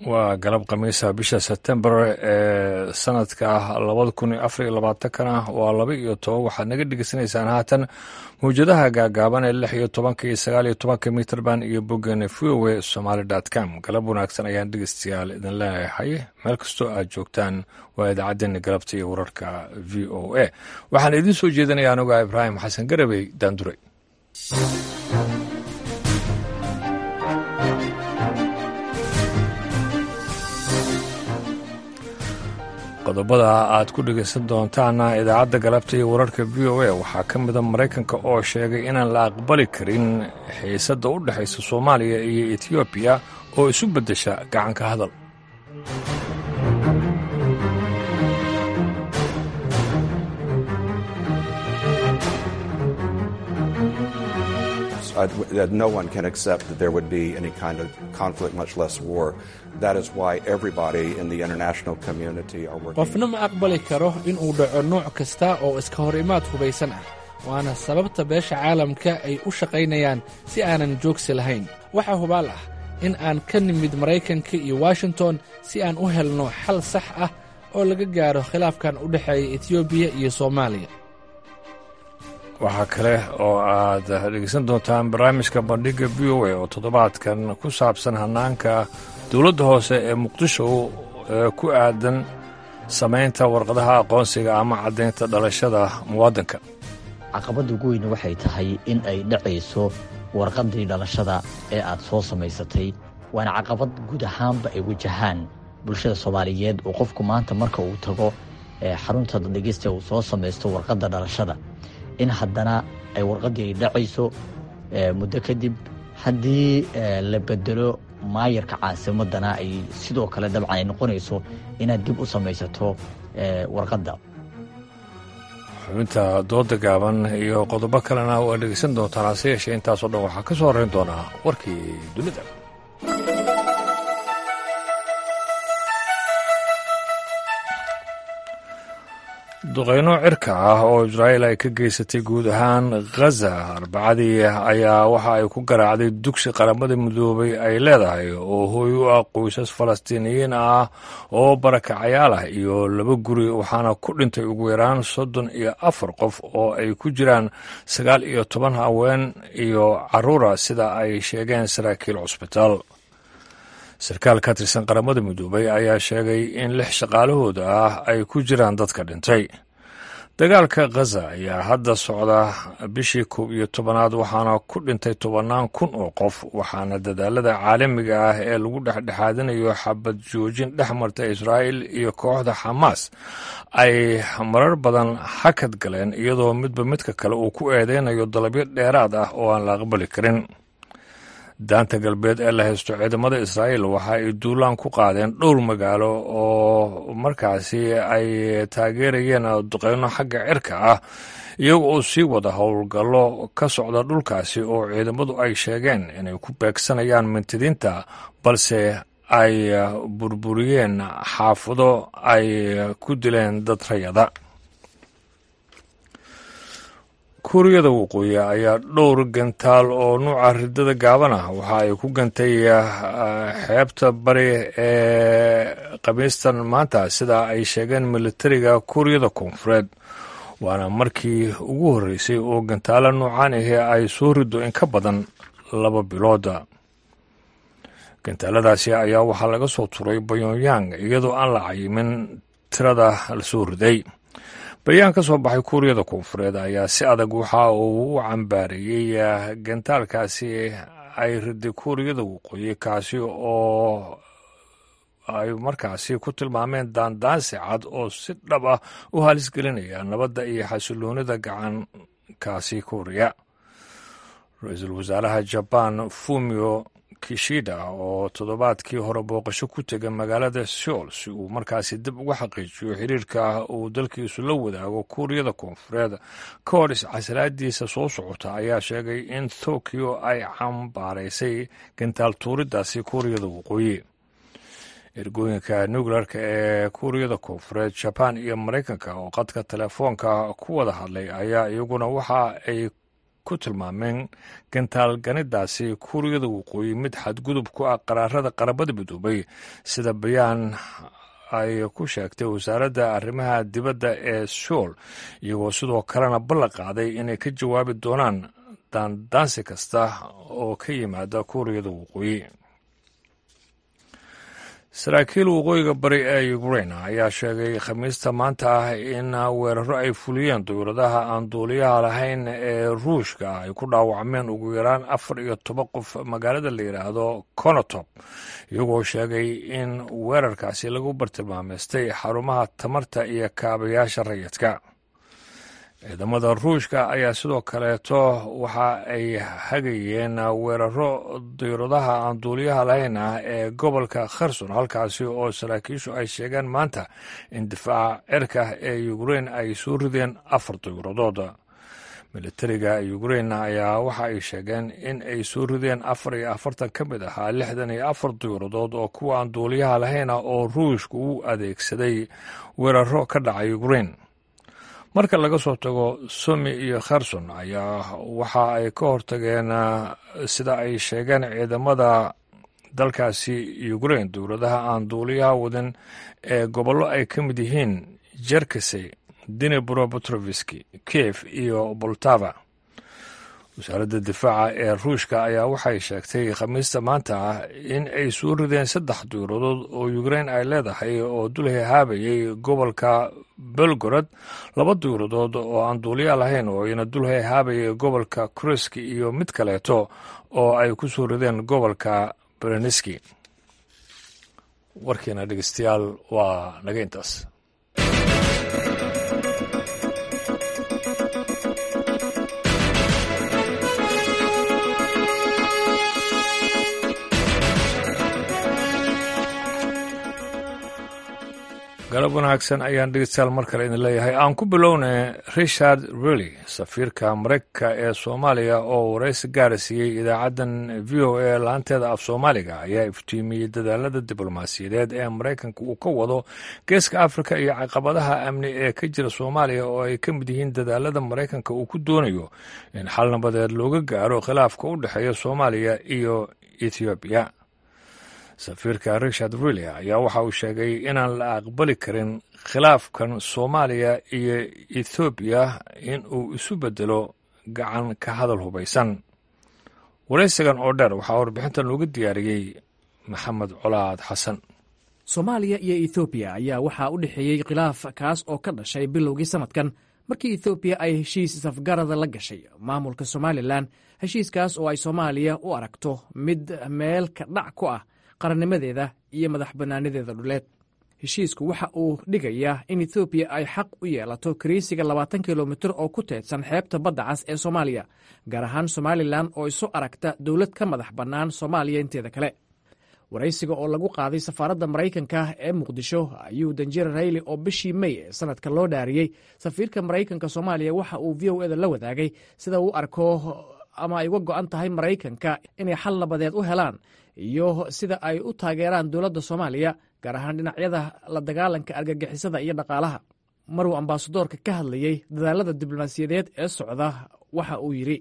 waa galab khamiisa bisha sebtembar ee sanadka labada kun iyo afar iyo labaatankana waa laba iyo toban waxaad naga dhegeysanaysaan haatan mawjadaha gaagaaban ee lix iyo tobanka iyo sagaal iyo tobanka mitrband iyo boggeena v o a somaali dot com galab wanaagsan ayaan dhegeystayaal idin leeyahay meel kastoo aad joogtaan waa idaacaddeenna galabta iyo wararka v o a waxaan idiin soo jeedinaya anuga ibraahim xasan garabey daanduray qodobada aad ku dhegaysan doontaana idaacadda galabta iyo wararka v o a waxaa ka mida maraykanka oo sheegay inaan la aqbali karin xiisadda u dhexaysa soomaaliya iyo etiyoobiya oo isu beddesha gacanka hadal that no one can accept that there would be any kind of conflict, much less war. That is why everybody in the international community are working. qofna ma aqbali karo inuu dhaco nooc kasta oo iska hor imaad hubaysan ah waana sababta beesha caalamka ay u shaqaynayaan si aanan joogsi lahayn waxaa hubaal ah in aan ka nimid maraykanka iyo washington si aan u helno xal sax ah oo laga gaaro khilaafkan u dhexeeya etiyoobiya iyo soomaaliya waxaa kale oo aad dhegeysan doontaan barnaamijka bandhigga v o a oo toddobaadkan ku saabsan hannaanka dowladda hoose ee muqdisho ee ku aadan samaynta warqadaha aqoonsiga ama caddaynta dhalashada muwaadinka caqabadda ugu weyne waxay tahay in ay dhacayso warqaddii dhalashada ee aad soo samaysatay waana caqabad guud ahaanba ay wajahaan bulshada soomaaliyeed oo qofku maanta marka uu tago xarunta dhegeysta uu soo samaysto warqadda dhalashada in haddana ay warqaddii ay dhacayso muddo kadib haddii la bedelo maayarka caasimadana ay sidoo kale dabcan ay noqonayso inaad dib u samaysato warqadda xubinta dooda gaaban iyo qodobo kalena waa dhegeysan doontaan hase yeeshee intaasoo dhan waxaa ka soo horrayn doonaa warkii dunida duqeyno cirka ah oo israa'iil ay ka geysatay guud ahaan khaza arbacadii ayaa waxa ay ku garaacday dugsi qaramada midoobay ay leedahay oo hooy u ah qoysas falastiiniyiin ah oo barakacayaal ah iyo laba guri waxaana ku dhintay ugu yaraan soddon iyo afar qof oo ay ku jiraan sagaal iyo toban haween iyo carruura sida ay sheegeen saraakiil cusbitaal sarkaal ka tirsan qaramada midoobay ayaa sheegay in lix shaqaalahooda ah ay ku jiraan dadka dhintay dagaalka khaza ayaa hadda socda bishii koob iyo tobanaad waxaana ku dhintay tobannaan kun oo qof waxaana dadaalada caalamiga ah ee lagu dhexdhexaadinayo xabad joojin dhex marta israa'il iyo kooxda xamaas ay marar badan hakad galeen iyadoo midba midka kale uu ku eedeynayo dalabyo dheeraad ah oo aan la aqbali karin daanta galbeed ee la haysto ciidamada israa'iil waxa ay duulaan ku qaadeen dhowr magaalo oo markaasi ay taageerayeen duqeyno xagga cirka ah iyaga oo sii wada howlgallo ka socda dhulkaasi oo ciidamadu ay sheegeen inay ku beegsanayaan mintidiinta balse ay burburiyeen xaafado ay ku dileen dad rayada kuuriyada waqooyi ayaa dhowr gantaal oo nuuca ridada gaaban ah waxa ay ku gantay xeebta bari ee khamiistan maanta sida ay sheegeen militariga kuuriyada koonfureed waana markii ugu horreysay oo gantaalo nuucan ahi ay soo rido in ka badan laba bilooda gantaaladaasi ayaa waxaa laga soo turay bayongyang iyadoo aan la cayimin tirada la soo riday bayaan ka soo baxay kuuriyada koonfureed ayaa si adag waxa uu u cambaareeyey gantaalkaasi ay riday kuuriyada waqooyi kaasi oo ay markaasi ku tilmaameen daandaansi cad oo si dhab ah u halis gelinaya nabadda iyo xasiloonida gacankaasi kuuriya ra-iisul wasaaraha jabaan fumio kishida oo toddobaadkii hore booqasho ku tegay magaalada seoul si uu markaasi dib uga xaqiijiyo xiriirka uu dalkiisu la wadaago kuuriyada koonfureed ka hor iscasalaadiisa soo socota ayaa sheegay in tokyo ay cambaaraysay gantaal tuuridaasi kuuriyada waqooyi ergooyinka nuclearka ee kuuriyada koonfureed jabaan iyo maraykanka oo qadka telefoonka ku wada hadlay ayaa iyaguna waxa ay ku tilmaameen gantaalganidaasi kuuriyada waqooyi mid xadgudub ku ah qaraarada qarabada midoobay sida bayaan ay ku sheegtay wasaaradda arrimaha dibadda ee suul iyagoo sidoo kalena ballan qaaday inay ka jawaabi doonaan daandaansi kasta oo ka yimaada kuuriyada waqooyi saraakiil waqooyiga bari ee ukrain ayaa sheegay khamiista maanta ah in weeraro ay fuliyeen dowladaha aan duuliyaha lahayn ee ruushka ay ku dhaawacmeen ugu yaraan afar iyo toban qof magaalada la yidhaahdo konotop iyagoo sheegay in weerarkaasi lagu bartilmaameystay xarumaha tamarta iyo kaabayaasha rayidka ciidamada ruushka ayaa sidoo kaleeto waxa ay hagayeen weeraro diyradaha aan duuliyaha lahayn ah ee gobolka kherson halkaasi oo saraakiishu ay sheegeen maanta in difaaca cirka ee ukrein ay soo rideen afar diyuradood militariga ukrein ayaa waxa ay sheegeen in ay soo rideen afar iyo afartan ka mid ahaa lixdan iyo afar diyuradood oo kuwa aan duuliyaha lahayn ah oo ruushka u adeegsaday weeraro ka dhacay ukrein marka laga soo tago somi iyo kherson ayaa waxa ay ka hortageen sida ay sheegeen ciidamada dalkaasi ukrein dowladaha aan duuliyaha wadan ee gobollo ay ka mid yihiin jerkasey dinebro petroviski kiev iyo boltava wasaaradda difaaca ee ruushka ayaa waxay sheegtay khamiista maanta ah in ay soo rideen saddex diyuradood oo ukrein ay leedahay oo dul hehaabayay gobolka belgorod laba diyuradood oo aan duuliya lahayn oo ayna dul hehaabayay gobolka kuriski iyo mid kaleeto oo ay ku soo rideen gobolka bereniski warkiina dhegeystayaal waa naga intaas galab wanaagsan ayaan dhegeystayaal mar kale idin leeyahay aan ku bilowna richard rely safiirka maraykanka ee soomaaliya oo waraysi gaara siiyey idaacaddan v o a laanteeda af soomaaliga ayaa iftiimiyey dadaalada diblomaasiyadeed ee maraykanka uu ka wado geeska afrika iyo caqabadaha amni ee ka jira soomaaliya oo ay ka mid yihiin dadaalada maraykanka uu ku doonayo in xal nabadeed looga gaaro khilaafka u dhexeeya soomaaliya iyo ethoobiya safiirka richard rille ayaa waxa uu sheegay inaan la aqbali karin khilaafkan soomaaliya iyo ethoobiya in uu isu bedelo gacan ka hadal hubaysan waraysigan oo dheer waxaa warbixintan looga diyaariyey maxamed colaad xasan soomaaliya iyo ethoobiya ayaa waxaa u dhexeeyey khilaaf kaas oo ka dhashay bilowgii sannadkan markii ethoobiya ay heshiis safgarada la gashay maamulka somalilan heshiiskaas oo ay soomaaliya u aragto mid meel ka dhac ku ah qarannimadeeda iyo madax bannaanadeeda dhuleed heshiisku waxa uu dhigayaa in ethoobiya ay xaq u yeelato kariisiga labaatan kilomitir oo ku teedsan xeebta badda cas ee soomaaliya gaar ahaan somalilan oo isu aragta dowlad ka madax bannaan soomaaliya inteeda kale waraysiga oo lagu qaaday safaaradda maraykanka ee muqdisho ayuu danjir rayli oo bishii mey ee sanadka loo dhaariyey safiirka maraykanka soomaaliya waxa uu v o eda la wadaagay sida uu arko ama ay uga go'an tahay maraykanka inay xal nabadeed u helaan iyo sida ay u taageeraan dowladda soomaaliya gaar ahaan dhinacyada la dagaalanka argagixisada iyo dhaqaalaha maruu ambaasadoorka ka hadlayey dadaalada diblomaasiyadeed ee socda waxa uu yidhi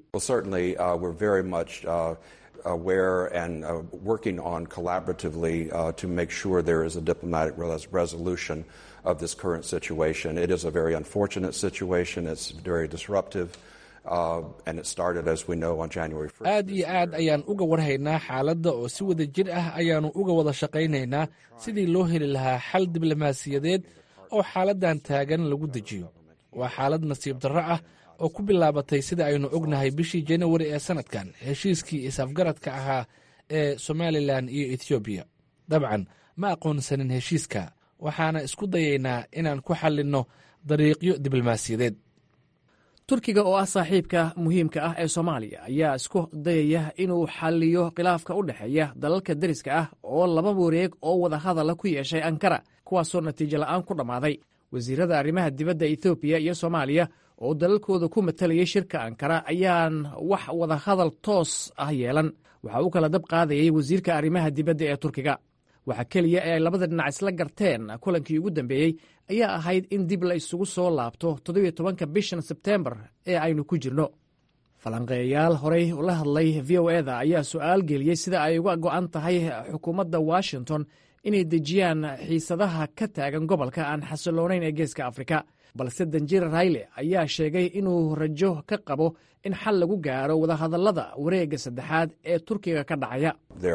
aware and uh, working on collaboratively uh, to make sure there is a diplomatic res- resolution of this current situation. It is a very unfortunate situation. It's very disruptive. Uh, and it started, as we know, on January 1st. aad iyo aad ayaan uga warhaynaa xaaladda oo si wada jir ah ayaannu uga wada shaqaynaynaa sidii loo heli lahaa xal diblomaasiyadeed oo xaaladdan taagan lagu dejiyo waa xaalad nasiib darro ah oo ku bilaabatay sida aynu ognahay bishii janawari ee sannadkan heshiiskii is-afgaradka ahaa ee somalilan iyo ethoobiya dabcan ma aqoonsanin heshiiska waxaana isku dayaynaa inaan ku xallinno dariiqyo diblomaasiyadeed turkiga oo ah saaxiibka muhiimka ah ee soomaaliya ayaa isku dayaya inuu xalliyo khilaafka u dhexeeya dalalka deriska ah oo laba wareeg oo wada hadala ku yeeshay ankara kuwaasoo natiijo la'aan ku dhammaaday wasiirada arrimaha dibadda ethoobiya iyo soomaaliya oo dalalkooda ku matalayay shirka ankara ayaan wax wada hadal toos ah yeelan waxa uu kala dab qaadayay wasiirka arrimaha dibadda ee turkiga waxa keliya ee ay labada dhinac isla garteen kulankii ugu dambeeyey ayaa ahayd in dib la isugu soo laabto toddobiyo tobanka bishan sebteembar ee aynu ku jirno falanqeeyayaal horey ula hadlay v o eda ayaa su-aal geliyey sida ay uga go'an tahay xukuumadda washington inay dejiyaan xiisadaha ka taagan gobolka aan xasiloonayn ee geeska afrika balse danjir rayle ayaa sheegay inuu rajo ka qabo in xal lagu gaaro wadahadallada wareegga saddexaad ee turkiga ka dhacaya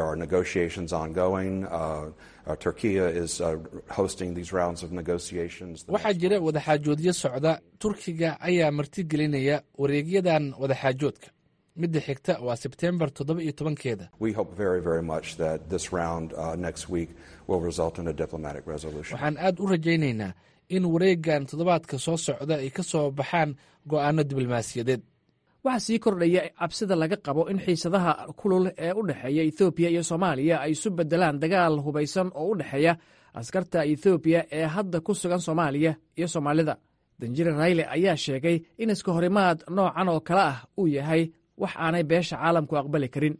waxaa jira wadaxaajoodyo socda turkiga ayaa martigelinaya wareegyadan wadaxaajoodka midda xigta waa sebtembar toddoba iyo tobankeeda waxaan aad u rajaynaynaa in wareeggan toddobaadka soo socda ay ka soo baxaan go'aano diblomaasiyadeed waxaa sii kordhaya cabsida laga qabo in xiisadaha kulul ee u dhexeeya ethoobiya iyo soomaaliya ay isu beddelaan dagaal hubaysan oo u dhexeeya askarta ethoobiya ee hadda ku sugan soomaaliya iyo soomaalida danjire rayle ayaa sheegay in iska horimaad noocan oo kale ah uu yahay wax aanay beesha caalamku aqbali karin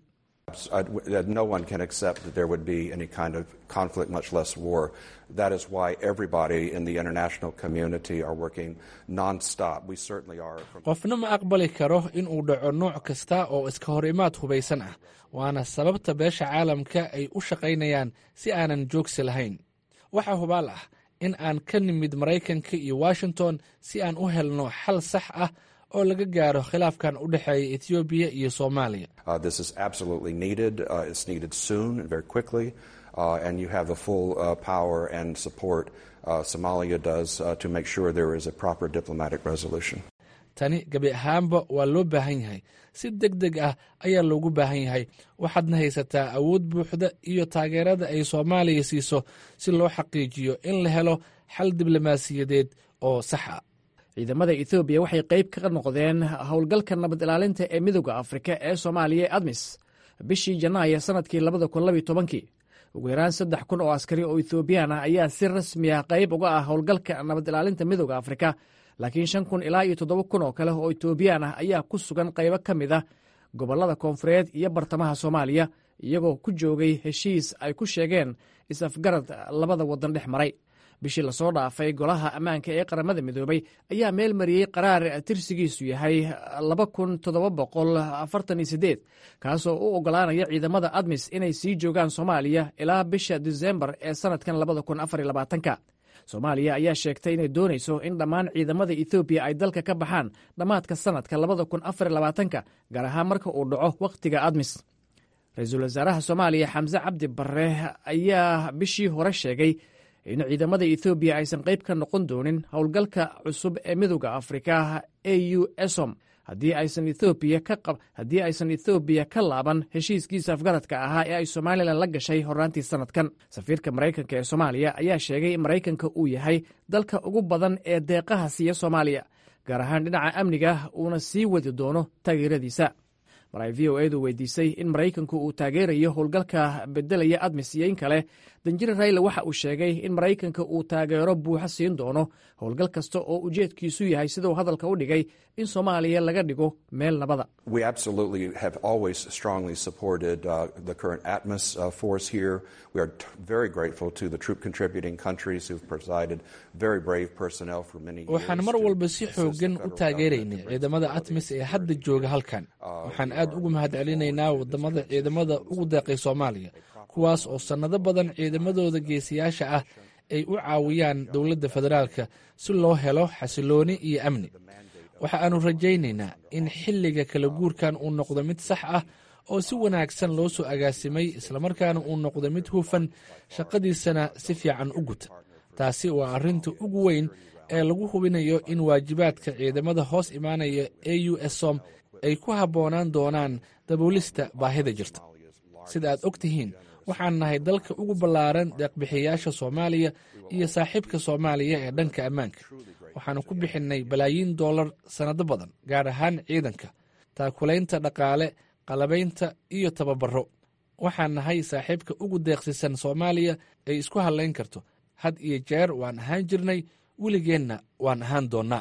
no one can accept that there would be any kind of conflict, much less war. That is why everybody in the international community are working non-stop. We certainly are. qofna ma aqbali karo in uu dhaco nooc kasta oo iska hor imaad hubaysan ah waana sababta beesha caalamka ay u shaqaynayaan si aanan joogsi lahayn waxaa hubaal ah in aan ka nimid maraykanka iyo washington si aan u helno xal sax ah oo laga gaaro khilaafkan u dhexeeya etoobiya iyo soomaaliya this is absolutely needed. Uh, it's needed soon and very quickly. Uh, and you have the full uh, power and support uh, Somalia does uh, to make sure there is a proper diplomatic resolution. tani gebi ahaanba waa loo baahan yahay si deg deg ah ayaa loogu baahan yahay waxaadna haysataa awood buuxda iyo taageerada ay soomaaliya siiso si loo xaqiijiyo in la helo xal diblomaasiyadeed oo sax ah ciidamada ethoobiya waxay qayb ka noqdeen howlgalka nabad ilaalinta ee midooda afrika ee soomaaliya ee admis bishii janaayo sannadkii labada kun labiyo tobankii ugu yaraan saddex kun oo askari oo ethoobiyan ah ayaa si rasmi ah qayb uga ah howlgalka nabad ilaalinta midooda afrika laakiin shan kun ilaa iyo toddoba kun oo kale oo etoobiyaan ah ayaa ku sugan qaybo ka mid ah gobollada koonfureed iyo bartamaha soomaaliya iyagoo ku joogay heshiis ay ku sheegeen is-afgarad labada waddan dhex maray bishii lasoo dhaafay golaha ammaanka ee qaramada midoobay ayaa meel mariyey qaraar tirsigiisu yahay laba kun toddoba boqol afartan iyo sideed kaasoo u oggolaanaya ciidamada admis inay sii joogaan soomaaliya ilaa bisha disembar ee sannadkan labada kun afar iyo labaatanka soomaaliya ayaa sheegtay inay doonayso in dhammaan ciidamada ethoobiya ay dalka ka baxaan dhammaadka sannadka labada kun afar iyo labaatanka gaar ahaan marka uu dhaco wakhtiga admis ra-iisul wasaaraha soomaaliya xamse cabdi barre ayaa bishii hore sheegay in ciidamada ethoobiya aysan qayb ka noqon doonin howlgalka cusub ee midooda afrika a u esom haddii aysan ethoobiya ka qab haddii aysan ethoobiya ka laaban heshiiskiisa afgaradka ahaa ee ay somalilan la gashay horraantii sannadkan safiirka maraykanka ee soomaaliya ayaa sheegay in maraykanka uu yahay dalka ugu badan ee deeqaha siiya soomaaliya gaar ahaan dhinaca amniga uuna sii wadi doono taageeradiisa mar ay v o edu weydiisay in maraykanku uu taageerayo howlgalka bedelaya admis iyo in kale danjire rayle waxa uu sheegay in maraykanka uu taageero buuxa siin doono howlgal kasta oo ujeedkiisu yahay siduu hadalka u dhigay in soomaaliya laga dhigo meel nabada We absolutely have always strongly supported uh, the current ATMOS uh, force here. We are t- very grateful to the troop contributing countries who've provided very brave personnel for many years. waxaan mar to walba si assist xoogan the u federal taageeraynay government in ciidamada bringing atmis ee stability hadda jooga halkan waxaan aad ugu mahadcelinaynaa wadamada ciidamada ugu deeqay soomaaliya kuwaas oo sannado badan ciidamadooda geesiyaasha ah ay u caawiyaan dowladda federaalka si loo helo xasilooni iyo amni waxa aanu rajaynaynaa in xilliga kala guurkan uu noqdo mid sax ah oo si wanaagsan loo soo agaasimay islamarkaana uu noqdo mid hufan shaqadiisana si fiican u guta taasi waa arrinta ugu weyn ee lagu hubinayo in waajibaadka ciidamada hoos imaanaya a u s som ay ku habboonaan doonaan daboolista baahida jirta sida aad og tihiin waxaan nahay dalka ugu ballaaran deeqbixiyayaasha soomaaliya iyo saaxiibka soomaaliya ee dhanka ammaanka waxaanu ku bixinnay balaayiin dollar sannado badan gaar ahaan ciidanka taakulaynta dhaqaale qalabaynta iyo tababaro waxaan nahay saaxiibka ugu deeqsisan soomaaliya ay isku hadlayn karto had iyo jeer waan ahaan jirnay weligeenna waan ahaan doonnaa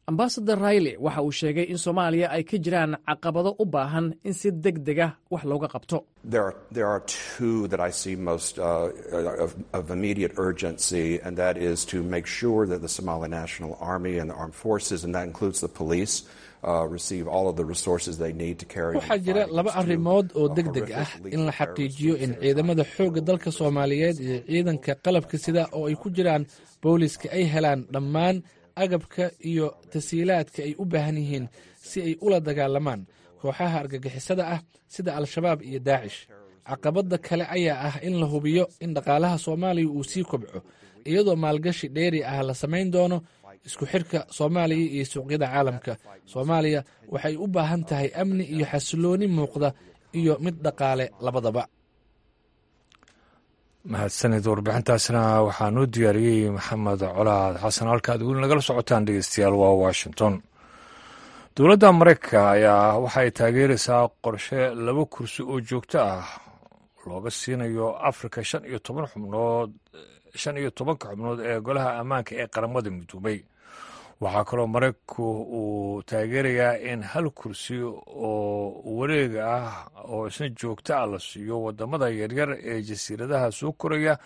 ambasador rayle waxa uu sheegay in soomaaliya ay ka jiraan caqabado u baahan in si deg dega wax looga qabto There are two that I see most uh, of, of immediate urgency, and that is to make sure that the Somali National Army and the armed forces, and that includes the police, uh, receive all of the resources they need to carry waxaa jira laba arrimood oo deg deg ah in la xaqiijiyo in ciidamada xoogga dalka soomaaliyeed iyo ciidanka qalabka sida oo ay ku jiraan booliska ay helaan dhammaan agabka iyo tasiilaadka ay u baahan yihiin si ay ula dagaalamaan kooxaha argagixisada ah sida al-shabaab iyo daacish caqabadda kale ayaa ah in la hubiyo in dhaqaalaha soomaaliya uu sii kobco iyadoo maalgashi dheeri ah la samayn doono isku xidhka soomaaliya iyo suuqyada caalamka soomaaliya waxay u baahan tahay amni iyo xasilooni muuqda iyo mid dhaqaale labadaba mahadsanid warbixintaasna waxaa noo diyaariyey maxamed colaad xasan halkaad weli nagala socotaan dhegeystayaal waa washington dowladda maraykanka ayaa waxay taageeraysaa qorshe laba kursi oo joogto ah looga siinayo afrika shan iyo toban xubnood shan iyo tobanka xubnood ee golaha ammaanka ee qaramada midoobay waxaa kaloo maraykanku uu taageerayaa in hal kursi oo wareega ah oo isna joogto ah la siiyo wadamada yaryar ee jasiiradaha soo koraya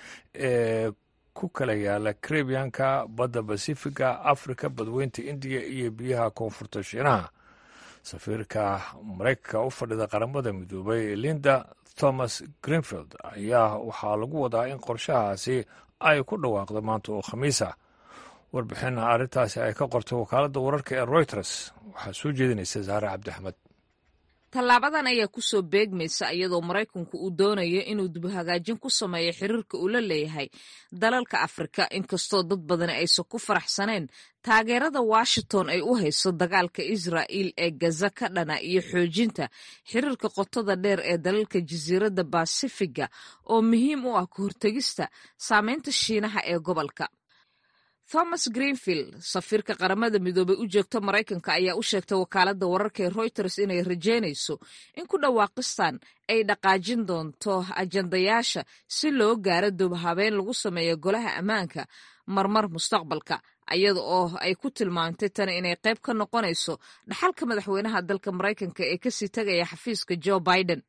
ee ku kala yaala karebiyanka badda basifiga afrika badweynta indiya iyo biyaha koonfurta shiinaha safiirka maraykanka u fadhida qaramada midoobay linda thomas greenfield ayaa waxaa lagu wadaa in qorshahaasi ay ku dhawaaqdo maanta oo khamiisa warbixin arrintaasi ay ka qortay wakaaladda wararka ee reuters waxaa soo jeedinaysa saare cabdixmed tallaabadan ayaa ku soo beegmaysa iyadoo maraykanku uu doonayo inuu dibhagaajin ku sameeyo xiriirka uu la leeyahay dalalka afrika inkastoo dad badani aysan ku faraxsaneen taageerada washington ay u hayso dagaalka israa'il ee gaza ka dhana iyo xoojinta xiriirka qotada dheer ee dalalka jasiiradda basifiga oo muhiim u ah ka hortegista saameynta shiinaha ee gobolka thomas greenfield safiirka qaramada midoobey u joogta maraykanka ayaa u sheegtay wakaaladda wararka ee reuters inay rajeynayso in ku dhawaaqistan ay dhaqaajin doonto ajandayaasha si loo gaaro dubhabeen lagu sameeyo golaha ammaanka marmar mustaqbalka iyada oo ay ku tilmaamtay tani inay qayb ka noqonayso dhaxalka madaxweynaha dalka maraykanka ee kasii tegaya xafiiska joe biden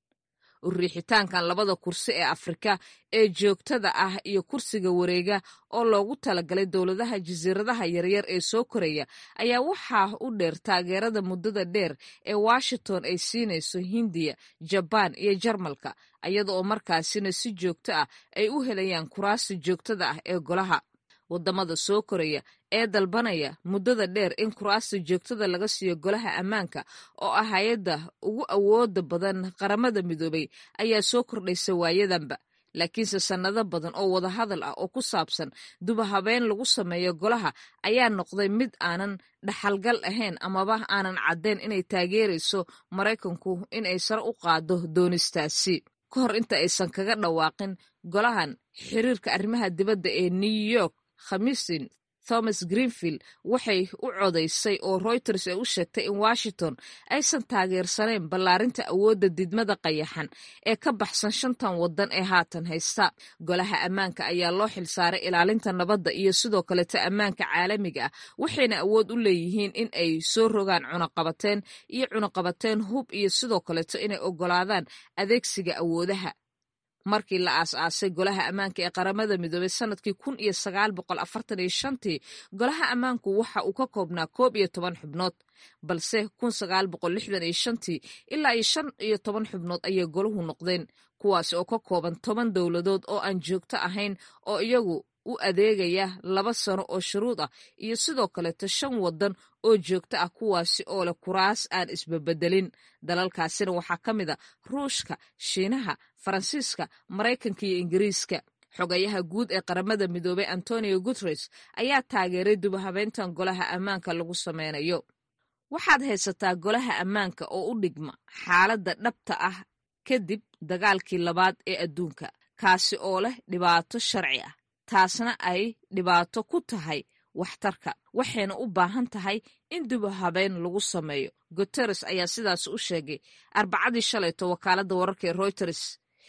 uriixitaankan labada kursi ee afrika ee joogtada ah iyo kursiga wareega oo loogu talagalay dowladaha jasiiradaha yaryar ee soo koraya ayaa waxaa u dheer taageerada muddada dheer ee washington ay siinayso hindiya jabaan iyo jarmalka iyada oo markaasina si joogto ah ay u helayaan kuraasta joogtada ah ee golaha wadamada soo koraya ee dalbanaya muddada dheer in kuraasta joogtada laga siiyo golaha ammaanka oo ah hay-adda ugu awooda badan qaramada midoobay ayaa soo kordhaysa waayadanba laakiinse sannado badan oo wadahadal ah oo ku saabsan dubahabeen lagu sameeyo golaha ayaa noqday mid aanan dhaxalgal ahayn amaba aanan caddayn inay taageerayso maraykanku in ay sare u qaado doonistaasi ka hor inta aysan kaga dhawaaqin golahan xiriirka arrimaha dibadda ee new york khamiisin thomas greenfield waxay u codaysay oo reuters ay u sheegtay in washington aysan taageersanayn ballaarinta awoodda didmada qayaxan ee ka baxsan shantan waddan ee haatan haysta golaha ammaanka ayaa loo xilsaaray ilaalinta nabadda iyo sidoo kaleto ammaanka caalamiga ah waxayna awood u leeyihiin in ay soo rogaan cunaqabateen iyo cunaqabateen hub iyo sidoo kaleto inay oggolaadaan adeegsiga awoodaha markii la aas-aasay golaha ammaanka ee qaramada midoobey sanadkii kun iyo sagaal boqol afartan iyo shantii golaha ammaanku waxa uu ka koobnaa koob iyo toban xubnood balse kun sagaal boqol lixdan iyo shantii ilaa iyo shan iyo toban xubnood ayay golahu noqdeen kuwaasi oo ka kooban toban dowladood oo aan joogto ahayn oo iyagu u adeegaya laba sano oo shuruud ah iyo sidoo kaleto shan waddan oo joogto ah kuwaasi oo leh kuraas aan isbabedelin dalalkaasina waxaa ka mid a ruushka shiinaha faransiiska maraykanka iyo ingiriiska xogayaha guud ee qaramada midoobey antonio guteres ayaa taageeray dubahabeyntan golaha ammaanka lagu sameynayo waxaad haysataa golaha ammaanka oo u dhigma xaaladda dhabta ah kadib dagaalkii labaad ee adduunka kaasi oo leh dhibaato sharci ah taasna ay dhibaato ku tahay waxtarka waxayna u baahan tahay in dubahabeen lagu sameeyo guteres ayaa sidaas u sheegay arbacadii shalayto wakaaladda wararka ee reuters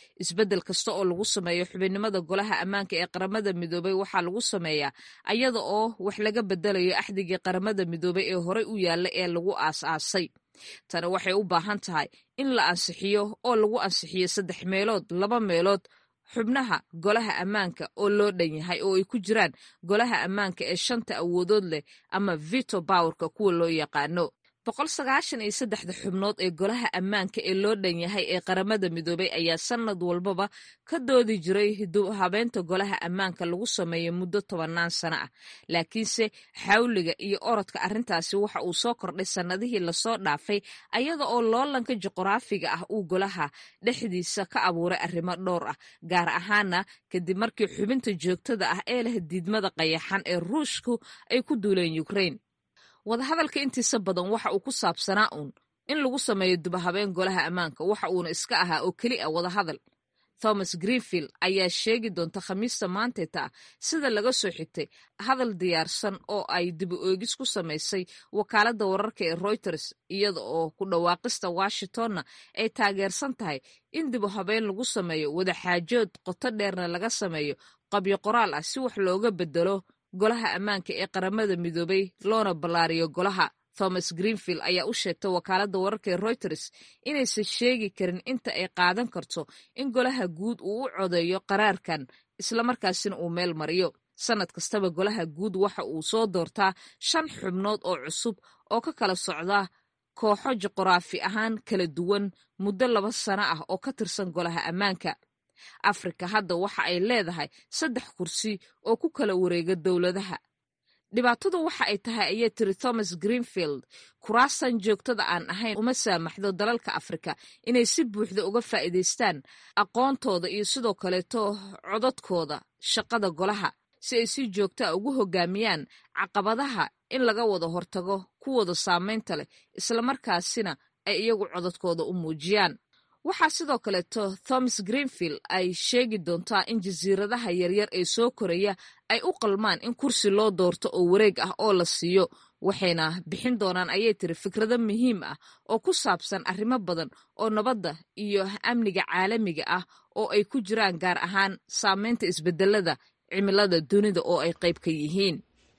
isbeddel kasta oo lagu sameeyo xubinnimada golaha ammaanka ee qaramada midoobay waxaa lagu sameeyaa ayada oo wax laga bedelayo axdigii qaramada midoobay ee horey u yaalla ee lagu aas-aasay tani waxay u baahan tahay in la ansixiyo oo lagu ansixiyo saddex meelood laba meelood xubnaha golaha ammaanka oo loo dhan yahay oo ay ku jiraan golaha ammaanka ee shanta awoodood leh ama vito bowerka kuwa loo yaqaano boqol sagaashan iyo saddexda xubnood ee golaha ammaanka ee loo dhan yahay ee qaramada midoobay ayaa sanad walbaba ka doodi jiray habeenta golaha ammaanka lagu sameeyo muddo tobannaan sano ah laakiinse xawliga iyo orodka arrintaasi waxa uu soo kordhay sannadihii lasoo dhaafay ayada oo loolanka juqraafiga ah uu golaha dhexdiisa ka abuuray arrimo dhowr ah gaar ahaana kadib markii xubinta joogtada ah ee leh diidmada qayaxan ee ruushku ay ku duuleen ukrain wadahadalka intiisa badan waxa uu ku saabsanaa uun in lagu sameeyo dubahabeen golaha ammaanka waxa uuna iska ahaa oo keli a wadahadal thomas greenfield ayaa sheegi doonta khamiista maanteeta ah sida laga soo xigtay hadal diyaarsan oo ay dibu oogis ku samaysay wakaaladda wararka ee reuters iyada oo ku dhawaaqista washingtonna ay taageersan tahay in dibu habeen lagu sameeyo wadaxaajood qoto dheerna laga sameeyo qabyo qoraal ah si wax looga bedelo golaha ammaanka ee qaramada midoobay loona ballaariyo golaha thomas greenfield ayaa u sheegtay wakaaladda wararka ee reuters inaysan sheegi karin inta ay qaadan karto in golaha guud uu u codeeyo qaraarkan islamarkaasina uu meel mariyo sannad kastaba golaha guud waxa uu soo doortaa shan xubnood oo cusub oo ka kala socda kooxo juqraafi ahaan kala duwan muddo laba sano ah oo ka tirsan golaha ammaanka afrika hadda waxa ay leedahay saddex kursi oo ku kala wareega dowladaha dhibaatadu waxa ay tahay ayay tiri thomas greenfield kuraastan joogtada aan ahayn uma saamaxdo dalalka afrika inay si buuxda uga faa'iidaystaan aqoontooda iyo sidoo kaleeto codadkooda shaqada golaha si ay si joogta a ugu hogaamiyaan caqabadaha in laga wada hortago kuwooda saamaynta leh islamarkaasina ay iyagu codadkooda u muujiyaan waxaa sidoo kaleeto thomas greenfield ay sheegi doontaa in jasiiradaha yaryar ee soo koraya ay u qalmaan in kursi loo doorto oo wareeg ah oo la siiyo waxayna bixin doonaan ayay tiri fikrado muhiim ah oo ku saabsan arrimo badan oo nabadda iyo amniga caalamiga ah oo ay ku jiraan gaar ahaan saameynta isbedelada cimilada dunida oo ay qayb ka yihiin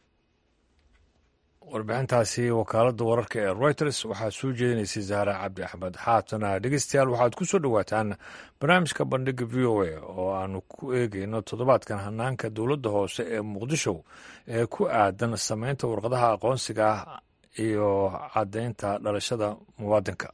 warbixintaasi wakaaladda wararka ee reuters waxaa soo jeedinaysay zahra cabdi axmed haatana dhegeystayaal waxaad ku soo dhowaataan barnaamijka bandhiga v o a oo aanu ku eegeyno toddobaadkan hanaanka dowladda hoose ee muqdisho ee ku aadan sameynta warqadaha aqoonsiga ah iyo caddaynta dhalashada muwaadinka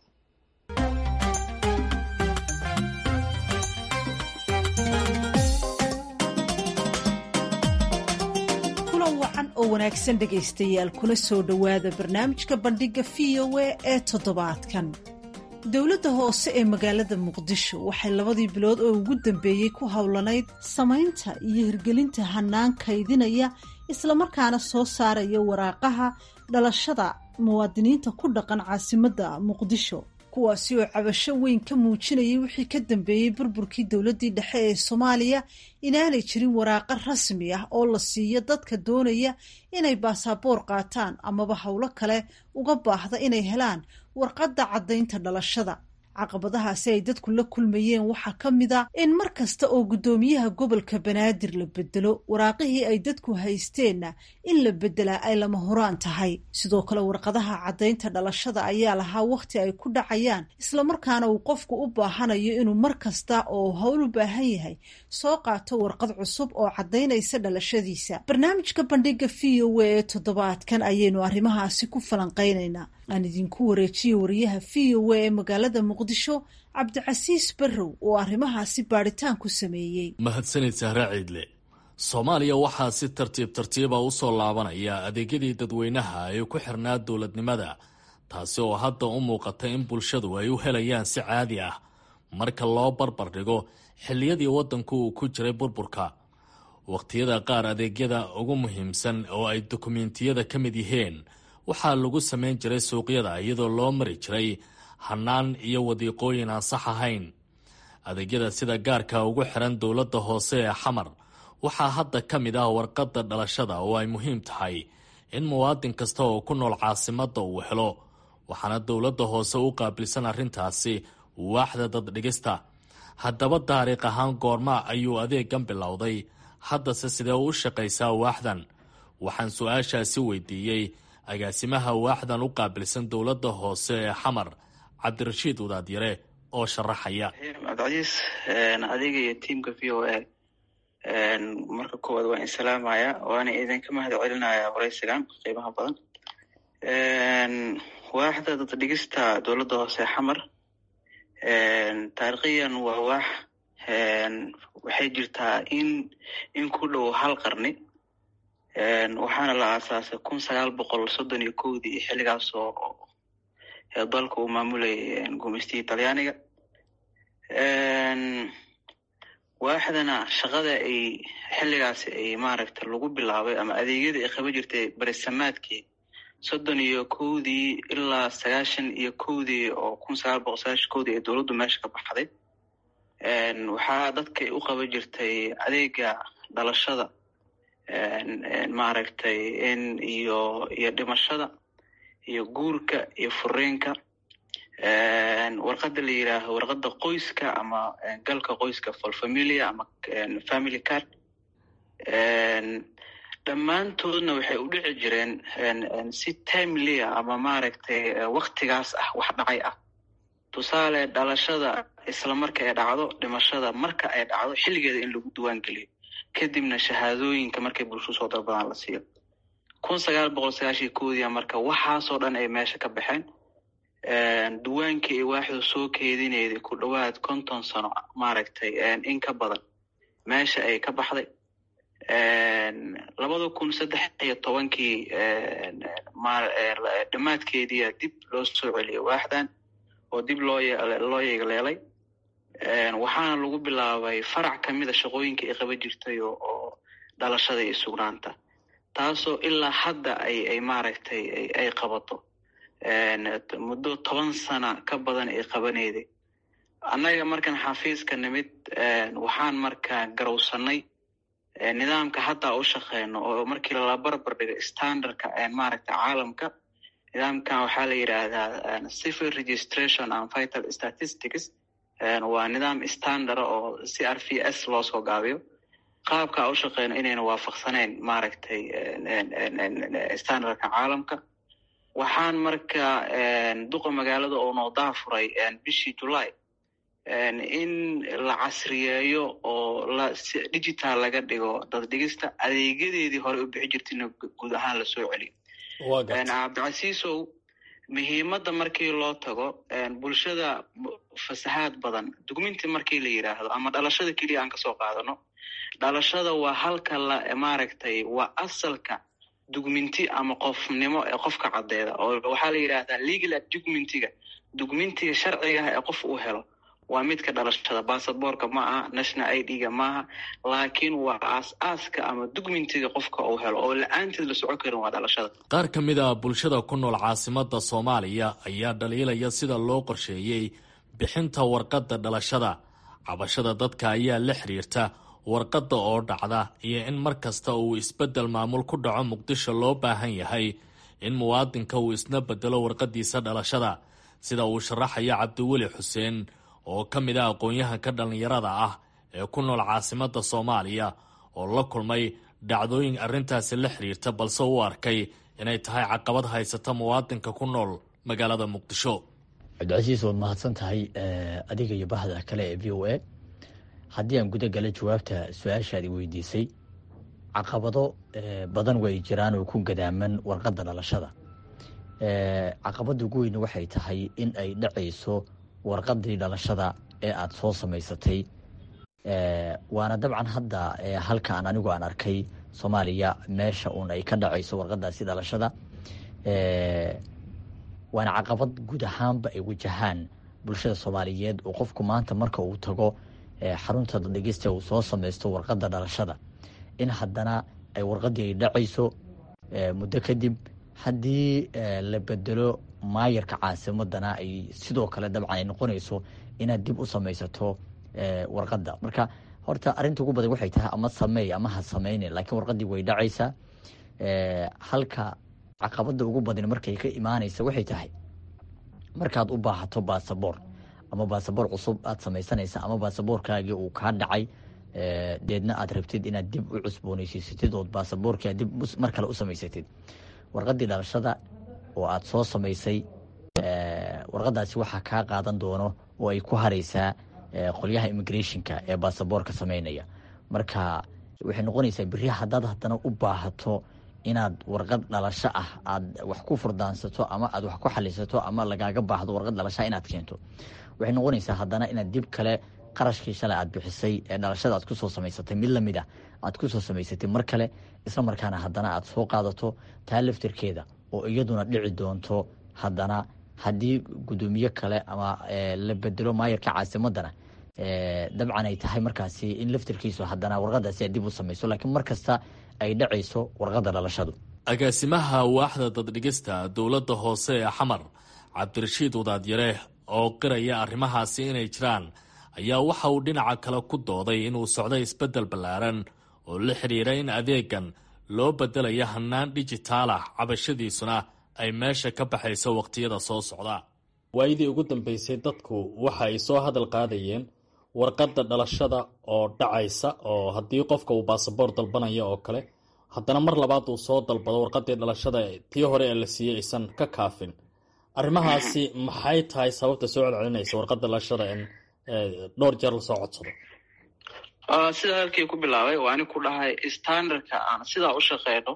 oo wanaagsan dhegaystayaal kuna soo dhowaada barnaamijka bandhigga v o a ee toddobaadkan dowladda hoose ee magaalada muqdisho waxay labadii bilood oo ugu dambeeyey ku howlanayd samaynta iyo hirgelinta hanaan kaydinaya islamarkaana soo saaraya waraaqaha dhalashada muwaadiniinta ku dhaqan caasimadda muqdisho kuwaasi oo cabasho weyn ka muujinayay wixii ka dambeeyey burburkii dowladdii dhexe ee soomaaliya inaanay jirin waraaqo rasmi ah oo la siiyo dadka doonaya inay baasaboor qaataan amaba howlo kale uga baahda inay helaan warqadda caddaynta dhalashada caqabadahaasi ay dadku la kulmayeen waxaa ka mid a in mar kasta oo guddoomiyaha gobolka banaadir la bedelo waraaqihii ay dadku haysteenna in la beddelaa ay lama huraan tahay sidoo kale warqadaha caddaynta dhalashada ayaa lahaa wakhti ay ku dhacayaan islamarkaana uu qofku u baahanayo inuu mar kasta oo howl u baahan yahay soo qaato warqad cusub oo caddaynaysa dhalashadiisa barnaamijka bandhiga v o a ee toddobaadkan ayaynu arrimahaasi ku falanqaynaynaa aan idinku wareejiye wariyaha v o a ee magaalada muqdisho cabdicasiis barrow oo arrimahaasi baadhitaan ku sameeyey mahadsanid sahre ciidle soomaaliya waxaa si tartiib tartiiba u soo laabanaya adeegyadii dadweynaha ee ku xirnaa dowladnimada taasi oo hadda u muuqata in bulshadu ay u helayaan si caadi ah marka loo barbar dhigo xilliyadii waddanku uu ku jiray burburka wakhtiyada qaar adeegyada ugu muhiimsan oo ay dokumentiyada ka mid yihiin waxaa lagu samayn jiray suuqyada iyadoo loo mari jiray hannaan iyo wadiiqooyin aan sax ahayn adeegyada sida gaarka ugu xiran dowladda hoose ee xamar waxaa hadda ka mid ah warqadda dhalashada oo ay muhiim tahay in muwaadin kasta oo ku nool caasimadda uu helo waxaana dowladda hoose u qaabilsan arrintaasi waaxda daddhigista haddaba taariikh ahaan goorma ayuu adeegan bilowday haddase sidee u shaqaysaa waaxdan waxaan su-aashaasi weydiiyey agaasimaha waaxdan u qaabilsan dowladda hoose ee xamar cabdirashiid wadaadyare oo sharaxaya cabdicasiis adiga iyo tiamka v o a marka koowaad waan insalaamaya waana idinka mahad celinaya waraysigan qiimaha badan waaxda daddhigista dowladda hoose xamar taariikhiyan waa waax waxay jirtaa in in ku dhow hal qarni waxaana la aasaasay kun sagaal boqol soddon iyo kowdii xilligaas oo dalka uu maamulayay gumeystihii talyaaniga waaxdana shaqada ay xilligaasi ay maaragta lagu bilaabay ama adeegyadii ay qaban jirtay berisamaadkii soddon iyo kowdii ilaa sagaashan iyo kowdii oo kun sagaal boqol sagaashan kowdii ee dowladdu meesha ka baxday waxaa dadkay u qaban jirtay adeega dhalashada maaragtay in iyo iyo dhimashada iyo guurka iyo fureenka warqada la yidhaaho warqada qoyska ama galka qoyska folfamilia ama family card dhammaantoodna waxay u dhici jireen si timeliya ama maaragtay waktigaas ah wax dhacay ah tusaale dhalashada isla marka ay dhacdo dhimashada marka ay dhacdo xilligeeda in lagu duwaan geliyo kadibna shahaadooyinka markay bulsho soo dalbadaan la siiyo kun sagaal boqol sagaashiyo kowdiya marka waxaasoo dhan ay meesha ka baxeen duwaankii ay waaxdu soo keedinayday ku dhowaad konton sano maaragtay in ka badan meesha ay ka baxday labada kun saddex iyo tobankii dhammaadkeediia dib loo soo celiyay waaxdan oo dib loo loo yeegleelay waxaana lagu bilaabay farac kamida shaqooyinka ay qaban jirtay oo dhalashada iyo sugnaanta taasoo ilaa hadda ay ay maaragtay ay qabato muddo toban sana ka badan ay qabanayday annaga markan xafiiska nimid waxaan markaa garowsanay nidaamka hadda u shaqeyno oo markii lala barbar dhigo standardka maaragta caalamka nidaamkan waxaa la yidhaahdaa civil registration and vital statistics waa nidaam standard oo c r v s loo soo gaabiyo qaabka a u shaqeyno inayna waafaqsaneyn maaragtay standardka caalamka waxaan marka duqa magaalada oo noodaha furay bishii july in la casriyeeyo oo la digital laga dhigo daddhigista adeegyadeedii hore u bixi jirtayna guud ahaan lasoo celiyo cabdicasiisow muhiimadda markii loo tago bulshada fasahaad badan dugminti markii la yidhaahdo ama dhalashada keliya aan kasoo qaadano dhalashada waa halka la maaragtay waa asalka dugminti ama qofnimo ee qofka caddeeda oo waxaa la yidhaahdaa legal dugmintiga dugmintiga sharcigaah ee qof uu helo waa midka dhalashada basaborka ma aha national i d ga maaha laakiin waa aas-aaska ama dugmintiga qofka uu helo oo la-aanteed la socon karin waa dhalashada qaar ka mid a bulshada ku nool caasimada soomaaliya ayaa dhaliilaya sida loo qorsheeyey bixinta warqadda dhalashada cabashada dadka ayaa la xiriirta warqadda oo dhacda iyo in mar kasta uu isbeddel maamul ku dhaco muqdisho loo baahan yahay in muwaadinka uu isna bedelo warqadiisa dhalashada sida uu sharaxaya cabdiweli xuseen oo ka mid ah aqoon-yahanka dhallinyarada ah ee ku nool caasimada soomaaliya oo la kulmay dhacdooyin arrintaasi la xiriirta balse u arkay inay tahay caqabad haysata muwaadinka ku nool magaalada muqdisho cabdicasiis waad mahadsan tahay adiga iyo bahda kale ee v o a haddii aan guda gala jawaabta su-aashaadi weydiisay caqabado badan way jiraan oo ku gadaaman warqadda dhalashada caqabada ugu weyne waxay tahay in ay dhacayso warqadii dhalashada ee aada soo samaysatay waana dabcan hadda halkaan anigu aan arkay soomaaliya meesha uun ay ka dhacayso warqadaasi dhalashada waana caqabad guud ahaanba ay wajahaan bulshada soomaaliyeed oo qofku maanta marka uu tago xarunta dhegeysta uu soo samaysto warqadda dhalashada in haddana ay warqadii ay dhacayso muddo kadib haddii la bedelo maayarka caasimadana ay sidoo kale dabcan ay noqonayso inaad dib u samaysato warqadda marka horta arinta ugu badan waxay tahay ama sameey ama ha sameyne laakiin warqadii way dhacaysaa halka caqabada ugu badan markay ka imaanaysa waxay tahay markaad u baahato basaboor ama baasaboor cusub aad samaysanaysa ama baasaboorkaagii uu kaa dhacay deedna aad rabtid inaad dib u cusbooneysiisatid ood baasaboorkia dib mar kale u samaysatid warqadii dhalashada oo aad soo samaysay warqadaasi waxaa kaa qaadan doono oo ay ku hareysaa qolyaha immigrationka ee baasaboorka sameynaya marka waxay noqonaysaa beri haddaad haddana u baahato inaad warqad dhalasho ah aad wax ku furdaansato ama aad wax ku xalisato ama lagaaga baahdo warqad dhalashaa inaad keento waxay noqonaysaa haddana inaad dib kale qarashkii shalay aad bixisay ee dhalashada aad kusoo samaysatay mid lamid ah aad kusoo samaysatay mar kale isla markaana haddana aad soo qaadato taa laftirkeeda oo iyaduna dhici doonto haddana haddii guddoomiye kale ama la bedelo maayarka caasimadana dabcan ay tahay markaasi in laftirkiisu haddana warqadaasi aad dib u samayso laakiin mar kasta ay dhacayso warqadda dhalashadu agaasimaha waaxda daddhigista dowladda hoose ee xamar cabdirashiid wadaadyare oo qiraya arrimahaasi inay jiraan ayaa waxa uu dhinaca kale ku dooday inuu socday isbeddel ballaaran oo la xidhiira in adeegan loo bedelaya hannaan dhijitaal ah cabashadiisuna ay meesha ka baxayso wakhtiyada soo socda waayadii ugu dambeysay dadku waxa ay soo hadal qaadayeen warqadda dhalashada oo dhacaysa oo haddii qofka uu baasaboor dalbanaya oo kale haddana mar labaad uu soo dalbado warqadii dhalashada tii hore ee la siiyey aysan ka kaafin arrimahaasi maxay tahay sababta soo celcelinaysa warqadda dhalashada in dhowr jeer lasoo codsado sida halkii ku bilaabay waa ani ku dhahay standardka aan sidaa u shaqeyno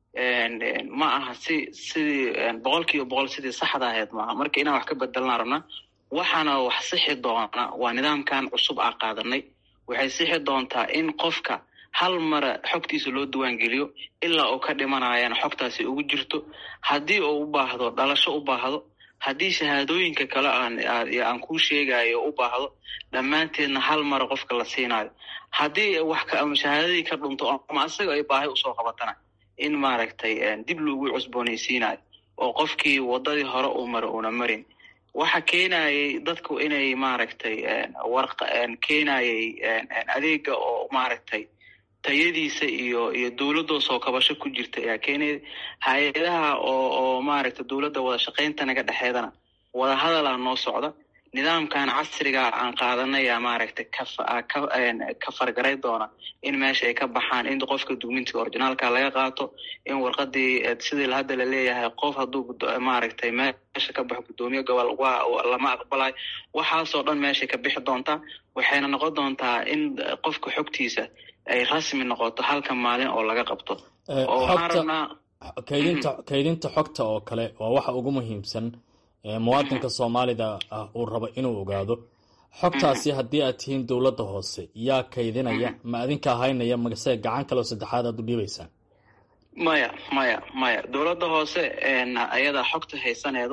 ma aha si sidii boqol kiiba boqol sidii saxda ahayd maaha marka inaan wax ka bedelnaa rabna waxaana wax sixi doona waa nidaamkan cusub aa qaadanay waxay sixi doontaa in qofka hal mara xogtiisa loo diwaangeliyo ilaa uu ka dhimanayana xogtaasi ugu jirto haddii uu u baahdo dhalasho u baahdo haddii shahaadooyinka kale aan kuu sheegayo u baahdo dhammaanteedna hal mara qofka la siinayo haddii wax shahaadadii ka dhunto ama asaga ay baahi usoo qabatana in maaragtay dib loogu cusboonaysiinayo oo qofkii wadadii hore uu mara uuna marin waxa keenayay dadku inay maaragtay warq keenayay adeega oo maaragtay tayadiisa iyo iyo dowladoo soo kabasho ku jirta ayaa keenaya hay-adaha oo oo maaragtay dowladda wada shaqaynta naga dhexeedana wada hadalaa noo socda nidaamkan casriga aan qaadanaya maaragtay ka fargaray doona in meesha ay ka baxaan in qofka dukumentiga orginaalka laga qaato in warqadii sidii hadda laleeyahay qof hadduu maaragtay meesha ka baxo guddoomiye gobol waa lama aqbalayo waxaasoo dhan meeshay ka bixi doontaa waxayna noqon doontaa in qofka xogtiisa ay rasmi noqoto halka maalin oo laga qabto oo waxaan rabnaa kaydinta kaydinta xogta oo kale waa waxa ugu muhiimsan muwaadinka soomaalida ah uu rabo inuu ogaado xogtaasi haddii aad tihiin dowladda hoose yaa kaydinaya ma adinka haynaya magase gacan kale oo saddexaad aad u dhiibaysaan maya maya maya dowladda hoose ayadaa xogta haysaneedo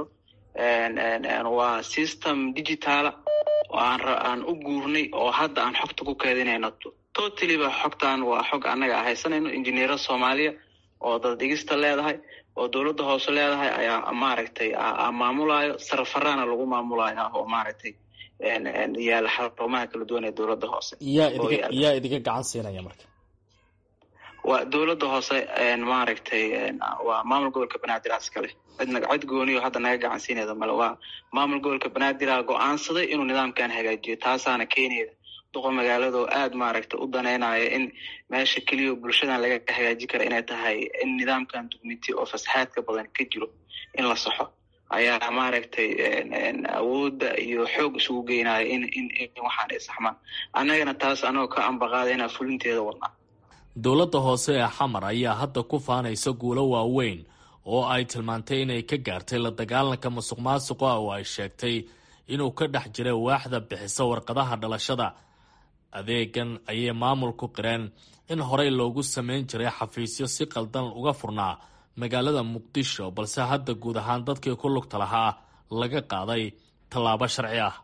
waa system digitaala oo aan u guurnay oo hadda aan xogta ku keedinayno totaliba xogtan waa xog annaga haysanayno injineero soomaaliya oo daddhigista leedahay oo dowladda hoose leedahay ayaa maaragtay maamulayo sarafaraana lagu maamulaya oo maaragtay yaala xarumaha kala duwan ee dowladda hoose yaa idiga yaa idiga gacan siinaya marka waa dowladda hoose maaragtay waa maamul gobolka banaadir iskale cidna cid gooniyo hadda naga gacan siinayda male waa maamul gobolka banaadir go-aansaday inuu nidaamkan hagaajiyo taasaana keenayda duqa magaaladoo aada maaragtay u daneynaya in meesha keliya bulshadan laga hagaaji kara inay tahay in nidaamkan dugmiti oo fasaxaadka badan ka jiro in la saxo ayaa maaragtay awoodda iyo xoog isugu geynaya in in in waxaan ay saxmaan annagana taas anagoo ka ambaqaadayna fulinteeda wadnaa dowladda hoose ee xamar ayaa hadda ku faanaysa guulo waaweyn oo ay tilmaantay inay ka gaartay la dagaalanka musuq maasuqa oo ay sheegtay inuu ka dhex jiray waaxda bixisa warqadaha dhalashada adeegan ayay maamulku qireen in horey loogu samayn jiray xafiisyo si qaldan uga furnaa magaalada muqdisho balse hadda guud ahaan dadkii ku lugta lahaa laga qaaday tallaabo sharci ah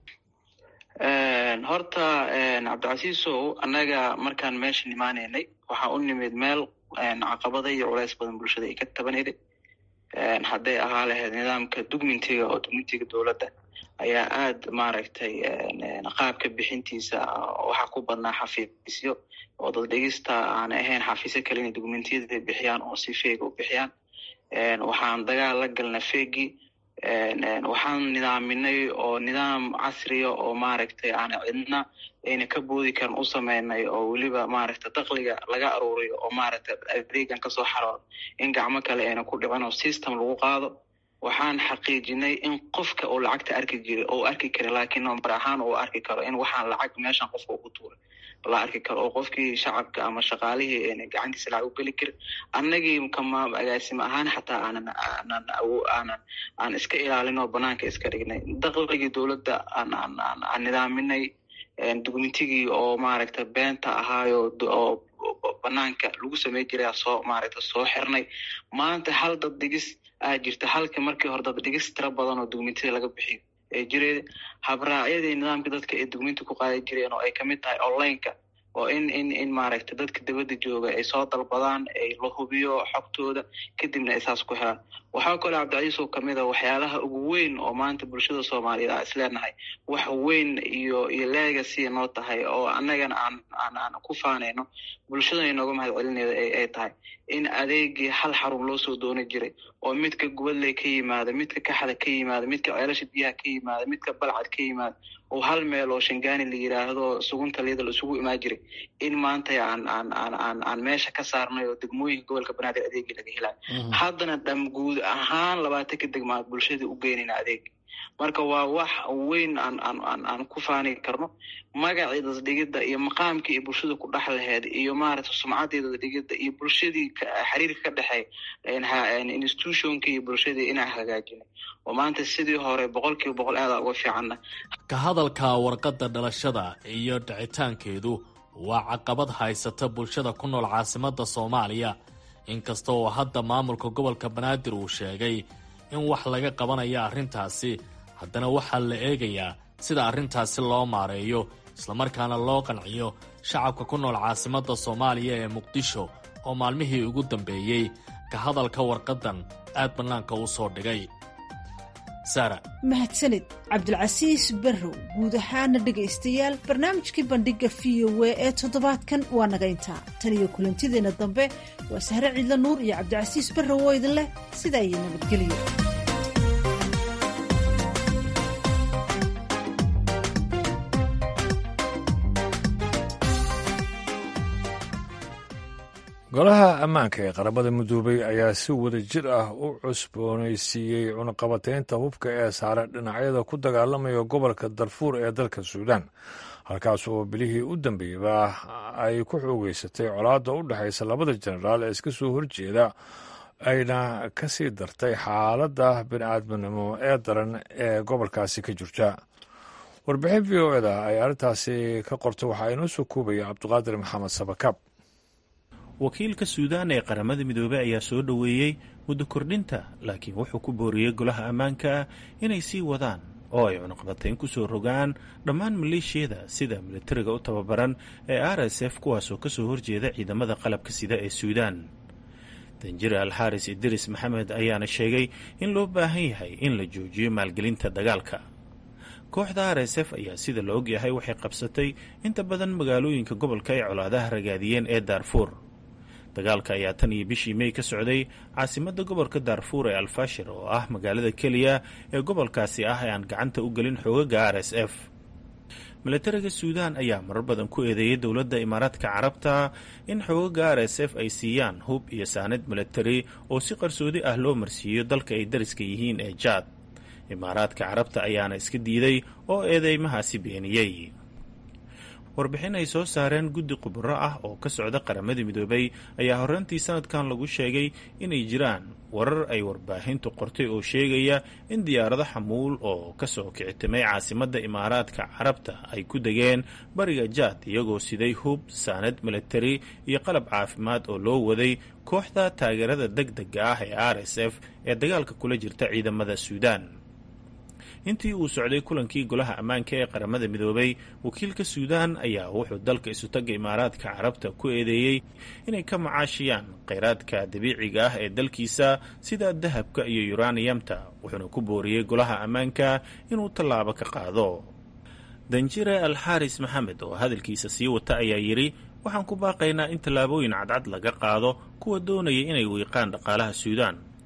horta cabdicasiisow annaga markaan meesha imaanaynay waxaa u nimid meel caqabada iyo culays badan bulshada ay ka tabanayday hadday ahaa lahayd nidaamka dugmintiga oo dugmintiga dowladda ayaa aada maaragtay qaabka bixintiisa waxaa ku badnaa xafiisyo oo dad dhigista aan ahayn xafiisyo kale inay dugmentiyada bixiyaan oo si feega u bixiyaan waxaan dagaal la galna feegii waxaan nidaaminay oo nidaam casriya oo maaragtay aan cidna ayna ka boodi karin u sameynay oo weliba maaragta dakliga laga aruuriyo oo maaragta adeegan kasoo xaroodo in gacmo kale ayna ku dhicin oo system lagu qaado waxaan xaqiijinay in qofka uu lacagta arki jiray oo arki kara laakiin number ahaan uu arki karo in waxaan lacag meeshan qofka ugu tuuray la arki karo oo qofkii shacabka ama shaqaalihii ayna gacantiisa lacag u geli karin annagii kama agaasimo ahaan xataa aanan aanan aanan aan iska ilaalin oo banaanka iska dhignay dakligii dowladda aan aan aan aan nidaaminay dukumentigii oo maaragta beenta ahaayo oo banaanka lagu samey jiray soo maaragta soo xirnay maanta hal dad dhigis aa jirta halka markii hore dad dhigis tira badan oo dukumentida laga bixiyo ee jireed habraacyadii nidaamka dadka ay dukumenti ku qaadan jireen oo ay kamid tahay onlineka oo in in in maaragta dadka dibadda jooga ay soo dalbadaan ay la hubiyo xogtooda kadibna ay saas ku helaan waxaa kaloo cabdicasiis oo kamid a waxyaalaha ugu weyn oo maanta bulshada soomaaliyeed aa isleenahay wax weyn iyo iyo legacy noo tahay oo annagana aan aan aan ku faanayno bulshadana inooga mahad celineeda ay tahay in adeegii hal xarun loo soo dooni jiray oo midka gubadley ka yimaada midka kaxda ka yimaada midka ceelasha biyaha ka yimaada midka balcad ka yimaada oo hal meel oo shangaani la yiraahdo sugunta liyada la isugu imaan jiray in maanta aan aan aan aan aan meesha ka saarnay oo degmooyinka gobolka banaadir adeegii laga helayo haddana dham guud ahaan labaatanka degmaad bulshadii u geynayna adeeg marka waa wax weyn aan aan aan aan ku faani karno magacii dadhigidda iyo maqaamkii iyo bulshada ku dhex laheed iyo maaragta sumcaddii dadhigidda iyo bulshadii xiriirka ka dhexeey institutionkii iyo bulshadii inaan hagaajinay oo maanta sidii hore boqol kiiba boqol aada uga fiicanna ka hadalka warqadda dhalashada iyo dhicitaankeedu waa caqabad haysata bulshada ku nool caasimadda soomaaliya inkasta oo hadda maamulka gobolka banaadir uu sheegay in wax laga qabanayo arrintaasi haddana waxaa la eegayaa sida arrintaasi loo maareeyo islamarkaana loo qanciyo shacabka ku nool caasimadda soomaaliya ee muqdisho oo maalmihii ugu dambeeyey ka hadalka warqaddan aad bannaanka u soo dhigay sara mahadsanid cabdulcasiis barrow guud ahaana dhegaystayaal barnaamijkii bandhiga v o w ee toddobaadkan waa naga intaa tan iyo kulantideenna dambe waa sahre ciidla nuur iyo cabdicasiis barrow oo idin leh sidaa iyo nabadgelyo golaha ammaanka ee qaramada midoobay ayaa si wada jir ah u cusboonaysiiyey cunaqabateynta hubka ee saare dhinacyada ku dagaalamaya gobolka darfuur ee dalka suudaan halkaas oo bilihii u dambeeyaba ay ku xoogeysatay colaadda u dhexaysa labada jenaraal ee iska soo horjeeda ayna ka sii dartay xaaladda bini'aadminimo ee daran ee gobolkaasi ka jirta warbixin v o eda ay arrintaasi ka qortay waxaa inoo soo koobaya cabdiqaadir maxamed sabakaab wakiilka suudaan ee qaramada midoobey ayaa soo dhoweeyey muddo kordhinta laakiin wuxuu ku booriyey golaha ammaanka inay sii wadaan oo ay cunaqabatayn ku soo rogaan dhammaan maleeshiyada sida militariga u tababaran ee r s f kuwaasoo ka soo horjeeda ciidamada qalabka sida ee suudaan danjir alxaaris idris maxamed ayaana sheegay in loo baahan yahay in la joojiyo maalgelinta dagaalka kooxda r s f ayaa sida la ogyahay waxay qabsatay inta badan magaalooyinka gobolka ay colaadaha ragaadiyeen ee daarfuur dagaalka ayaa tan iyo bishii mey ka socday caasimadda gobolka daarfuur ee alfashir oo ah magaalada keliya ee gobolkaasi ah ee aan gacanta u gelin xoogaga r s f milatariga suudaan ayaa marar badan ku eedeeyay dowladda imaaraadka carabta in xoogaga r s f ay siiyaan hub iyo saanad milatari oo si qarsoodi ah loo marsiiyo dalka ay dariska yihiin ee jaad imaaraadka carabta ayaana iska diiday oo eedeymahaasi beeniyey warbixin ay soo saareen guddi khubaro ah oo ka socda qaramada midoobay ayaa horraantii sanadkan lagu sheegay inay jiraan warar ay warbaahintu qortay oo sheegaya in diyaarado xamuul oo kasoo kicitimay caasimadda imaaraadka carabta ay ku degeen bariga jaad iyagoo siday hub saanad milatari iyo qalab caafimaad oo loo waday kooxda taageerada deg dega ah ee r s f ee dagaalka kula jirta ciidamada suudaan intii uu socday kulankii golaha ammaanka ee qaramada midoobay wakiilka suudaan ayaa wuxuu dalka isutagga imaaraadka carabta ku eedeeyey inay ka macaashiyaan kheyraadka dabiiciga ah ee dalkiisa sida dahabka iyo yuraniyamta wuxuuna ku booriyey golaha ammaanka inuu tallaabo ka qaado danjire alxaaris maxamed oo hadalkiisa sii wata ayaa yidhi waxaan ku baaqaynaa in tallaabooyin cadcad laga qaado kuwa doonaya inay wiiqaan dhaqaalaha suudaan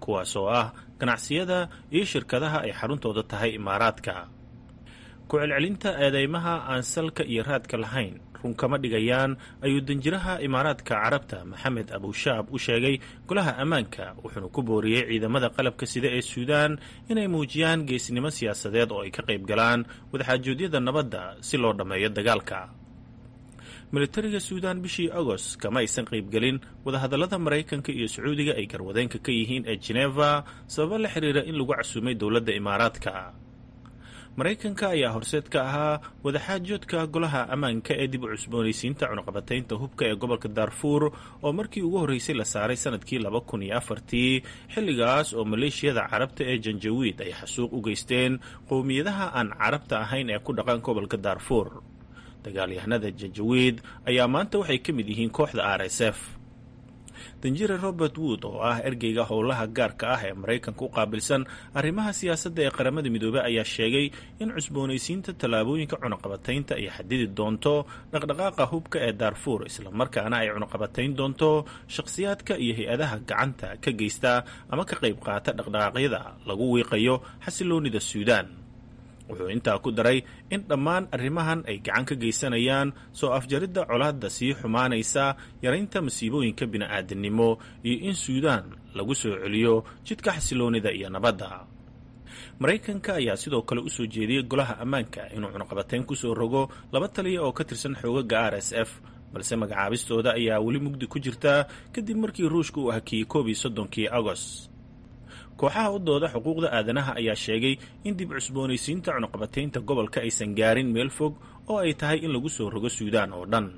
kuwaas oo ah ganacsiyada iyo shirkadaha ay xaruntooda tahay imaaraadka ku celcelinta eedeymaha aan salka iyo raadka lahayn run kama dhigayaan ayuu danjiraha imaaraadka carabta maxamed abushaab u sheegay golaha ammaanka wuxuuna ku booriyey ciidamada qalabka sida ee suudaan inay muujiyaan geesnimo siyaasadeed oo ay ka qayb galaan wadaxaajoodyada nabadda si loo dhammeeyo dagaalka militariga suudaan bishii agost kama aysan qaybgelin wadahadallada maraykanka iyo sacuudiga ay garwadeenka ka yihiin ee geneva sababo la xiriira in lagu casuumay dowladda imaaraadka maraykanka ayaa horseed ka ahaa wadaxaajoodka golaha ammaanka ee dib u cusboonaysiinta cunuqabataynta hubka ee gobolka daarfuur oo markii ugu horreysay la saaray sanadkii laba kun iyo afartii xilligaas oo maleeshiyada carabta ee janjawiid ay xasuuq u geysteen qowmiyadaha aan carabta ahayn ee ku dhaqan gobolka daarfuur dagaalyahanada janjawiid ayaa maanta waxay ka mid yihiin kooxda r s f danjire robert wood oo ah ergeyga howlaha gaarka ah ee maraykanka u qaabilsan arrimaha siyaasadda ee qaramada midoobey ayaa sheegay in cusboonaysiinta tallaabooyinka cunuqabataynta ay xadidi doonto dhaqdhaqaaqa hubka ee daarfuur islamarkaana ay cunuqabatayn doonto shakhsiyaadka iyo hay-adaha gacanta ka geysta ama ka qayb qaata dhaqdhaqaaqyada lagu wiiqayo xasiloonida suudaan wuxuu intaa ku daray in dhammaan arrimahan ay gacan ka geysanayaan soo afjaridda colaadda sii xumaanaysa yaraynta masiibooyinka bini'aadanimo iyo in suudaan lagu soo celiyo jidka xasiloonida iyo nabadda maraykanka ayaa sidoo kale u soo jeediyey golaha ammaanka inuu cunuqabatayn ku soo rogo laba taliya oo ka tirsan xoogaga r s f balse magacaabistooda ayaa weli mugdi ku jirta kadib markii ruushka uu hakiyey koob iyo soddonkii agost kooxaha u dooda xuquuqda aadanaha ayaa sheegay in dib cusboonaysiinta cunuqabataynta gobolka aysan gaarin meel fog oo ay tahay in lagu soo rogo suudaan oo dhan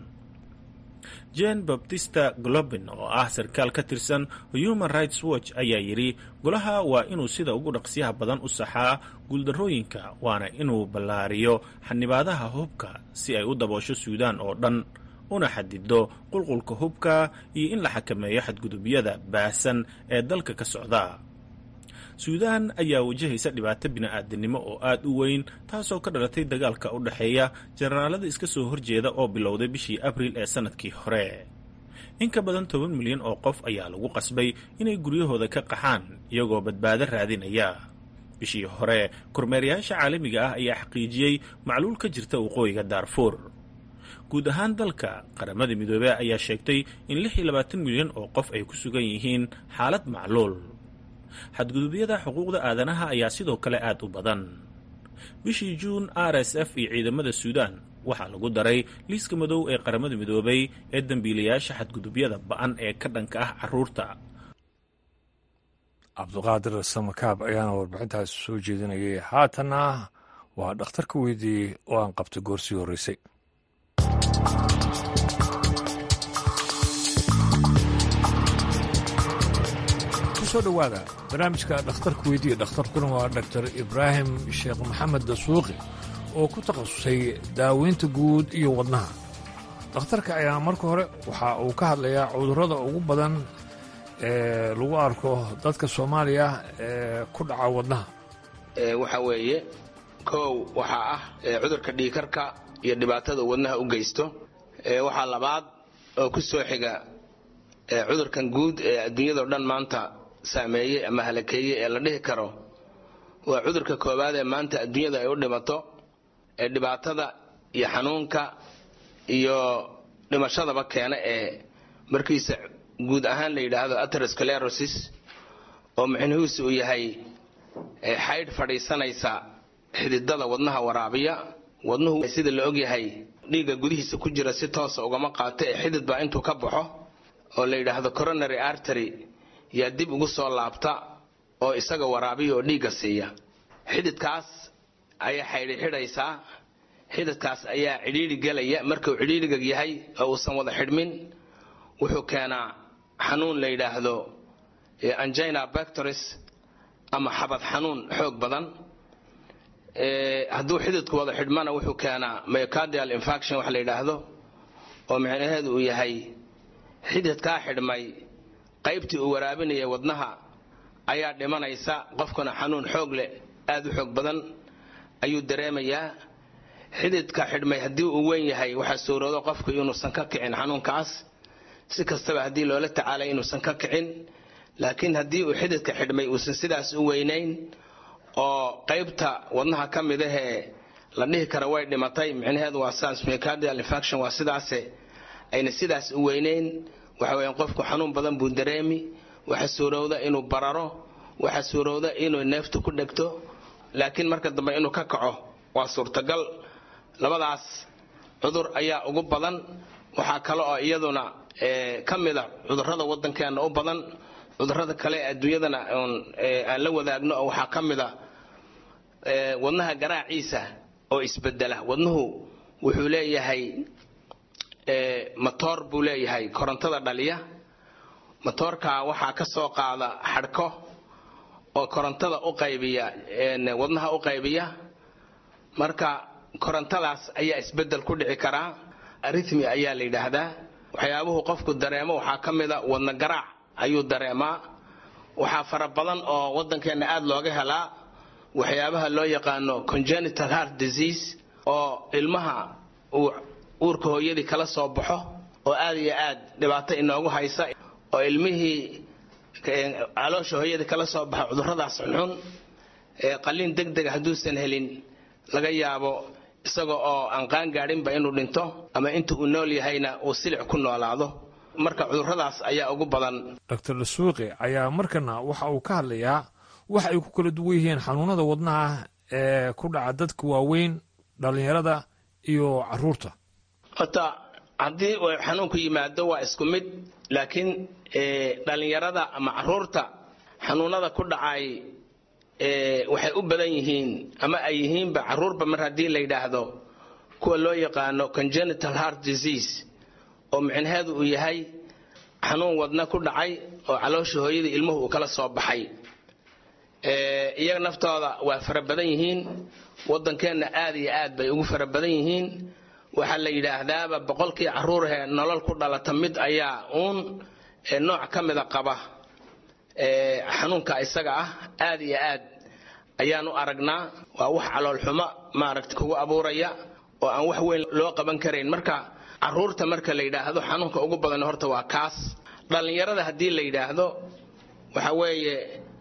jen baptista globin oo ah sarkaal ka tirsan human rights watch ayaa yidhi golaha waa inuu sida ugu dhaqsiyaha badan u saxaa guuldarrooyinka waana inuu ballaariyo xanibaadaha hubka si ay u daboosho suudaan oo dhan una xadido qulqulka hubka iyo in la xakameeyo xadgudubyada baahsan ee dalka ka socda suudaan ayaa wajahaysa dhibaato bini'aadanimo oo aad u weyn taasoo ka dhalatay dagaalka u dhexeeya jenaraalada iska soo horjeeda oo bilowday bishii abriil ee sannadkii hore in ka badan toban milyan oo qof ayaa lagu qasbay inay guryahooda ka qaxaan iyagoo badbaado raadinaya bishii hore kormeerayaasha caalamiga ah ayaa xaqiijiyey macluul ka jirta waqooyiga daarfuur guud ahaan dalka qaramada midoobey ayaa sheegtay in lix iyo labaatan milyan oo qof ay ku sugan yihiin xaalad macluul xadgudubyada xuquuqda aadanaha ayaa sidoo kale aad u badan bishii juun r s f iyo ciidamada suudaan waxaa lagu daray liiska madow ee qaramada midoobay ee dembiilayaasha xadgudubyada ba-an ee ka dhanka ah caruurta cabduqaadir samakaab ayaana warbixintaas soo jeedinayay haatanna waa dhakhtarka weydiiyey oo aan qabtay goorsii horreysay kusoo dhowaada barnaamijka dhakhtarka weydiiya dhakhtarkuna waa doctor ibraahim sheekh maxamed dasuuqi oo ku takhasusay daaweynta guud iyo wadnaha dhakhtarka ayaa marka hore waxa uu ka hadlayaa cudurrada ugu badan ee lagu arko dadka soomaaliya ee ku dhaca wadnaha waxa weeye kow waxaa ah cudurka dhiikarka iyo dhibaatada wadnaha u geysto waxaa labaad oo ku soo xiga cudurkan guud ee adduunyadao dhan maanta saameeyey ama halakeeyey ee la dhihi karo waa cudurka koowaad ee maanta adduunyada ay u dhimato ee dhibaatada iyo xanuunka iyo dhimashadaba keena ee markiisa guud ahaan la yidhaahdo aterosclerosis oo micnihiisu uu yahay xaydh fadhiisanaysa xididada wadnaha waraabiya wadnuhu sida la ogyahay dhiigga gudihiisa ku jira si toosa ugama qaato ee xidid baa intuu ka baxo oo la yidhaahdo coronary artery yaa dib ugu soo laabta oo isaga waraabiya oo dhiigga siiya xididkaas ayaa xaydhi xidhaysaa xididkaas ayaa cidhiidhi gelaya markuu cidhiidhiga yahay oo uusan wada xidhmin wuxuu keenaa xanuun la yidhaahdo angina bactoris ama xabad xanuun xoog badan hadduu xididku wada xidhmana wuxuu keenaa myocardial infaction wax la yidhaahdo oo micnaheedu uu yahay xididkaa xidhmay qaybtii uu waraabinaya wadnaha ayaa dhimanaysa qofkuna xanuun xoog leh aad u xoog badan ayuu dareemayaa xididka xidhmay haddii uu weyn yahay waxaa suuroodo qofku inuusan ka kicin xanuunkaas si kastaba haddii loola tacaalay inuusan ka kicin laakiin haddii uu xididka xidhmay uusan sidaas u weynayn oo qaybta wadnaha ka mid ahee la dhihi kara way dhimatay micnaheedu waa saas myocardial infaction waa sidaase ayna sidaas u weynayn waxa weeyaan qofku xanuun badan buu dareemi waxa suurowda inuu bararo waxa suurowda inuu neeftu ku dhegto laakiin marka dambe inuu ka kaco waa suurtagal labadaas cudur ayaa ugu badan waxaa kale oo iyaduna ka mida cudurrada waddankeena u badan cudurrada kale adduunyadana aan la wadaagno oo waxaa ka mida wadnaha garaaciisa oo isbedela wadnuhu wuxuu leeyahay matoor buu leeyahay korontada dhaliya matoorka waxaa ka soo qaada xadhko oo korontada u qaybiya wadnaha u qaybiya marka korontadaas ayaa isbedel ku dhici karaa arithmi ayaa la yidhaahdaa waxyaabuhu qofku dareemo waxaa ka mida wadna garaac ayuu dareemaa waxaa fara badan oo waddankeenna aad looga helaa waxyaabaha loo yaqaano congenital heart disease oo ilmaha uu uurka hooyadii kala soo baxo oo aad iyo aad dhibaato inoogu haysa oo ilmihii caloosha hooyadii kala soo baxo cudurradaas xunxun qaliin deg dega hadduusan helin laga yaabo isaga oo aan qaan gaadhinba inuu dhinto ama inta uu nool yahayna uu silic ku noolaado marka cudurradaas ayaa ugu badan doctor dasuuqi ayaa markana waxa uu ka hadlayaa waxa ay ku kala duwan yihiin xanuunada wadnaha ee ku dhaca dadka waaweyn dhallinyarada iyo caruurta horta haddii uu xanuunku yimaado waa isku mid laakiin dhallinyarada ama caruurta xanuunada ku dhacay waxay u badan yihiin ama ay yihiinba caruurba mar haddii la yidhaahdo kuwa loo yaqaano congenital heart disease oo micnaheedu uu yahay xanuun wadna ku dhacay oo caloosha hooyadii ilmuhu uu kala soo baxay iyaga naftooda waa fara badan yihiin waddankeenna aad iyo aad bay ugu fara badan yihiin waxaa la yidhaahdaaba boqolkii caruurahee nolol ku dhalata mid ayaa uun nooc ka mida qaba xanuunka isaga ah aad iyo aad ayaanu aragnaa waa wax caloolxumo maaragta kugu abuuraya oo aan wax weyn loo qaban karayn marka caruurta marka la yidhaahdo xanuunka ugu badan horta waa kaas dhallinyarada haddii la yidhaahdo waxa weeye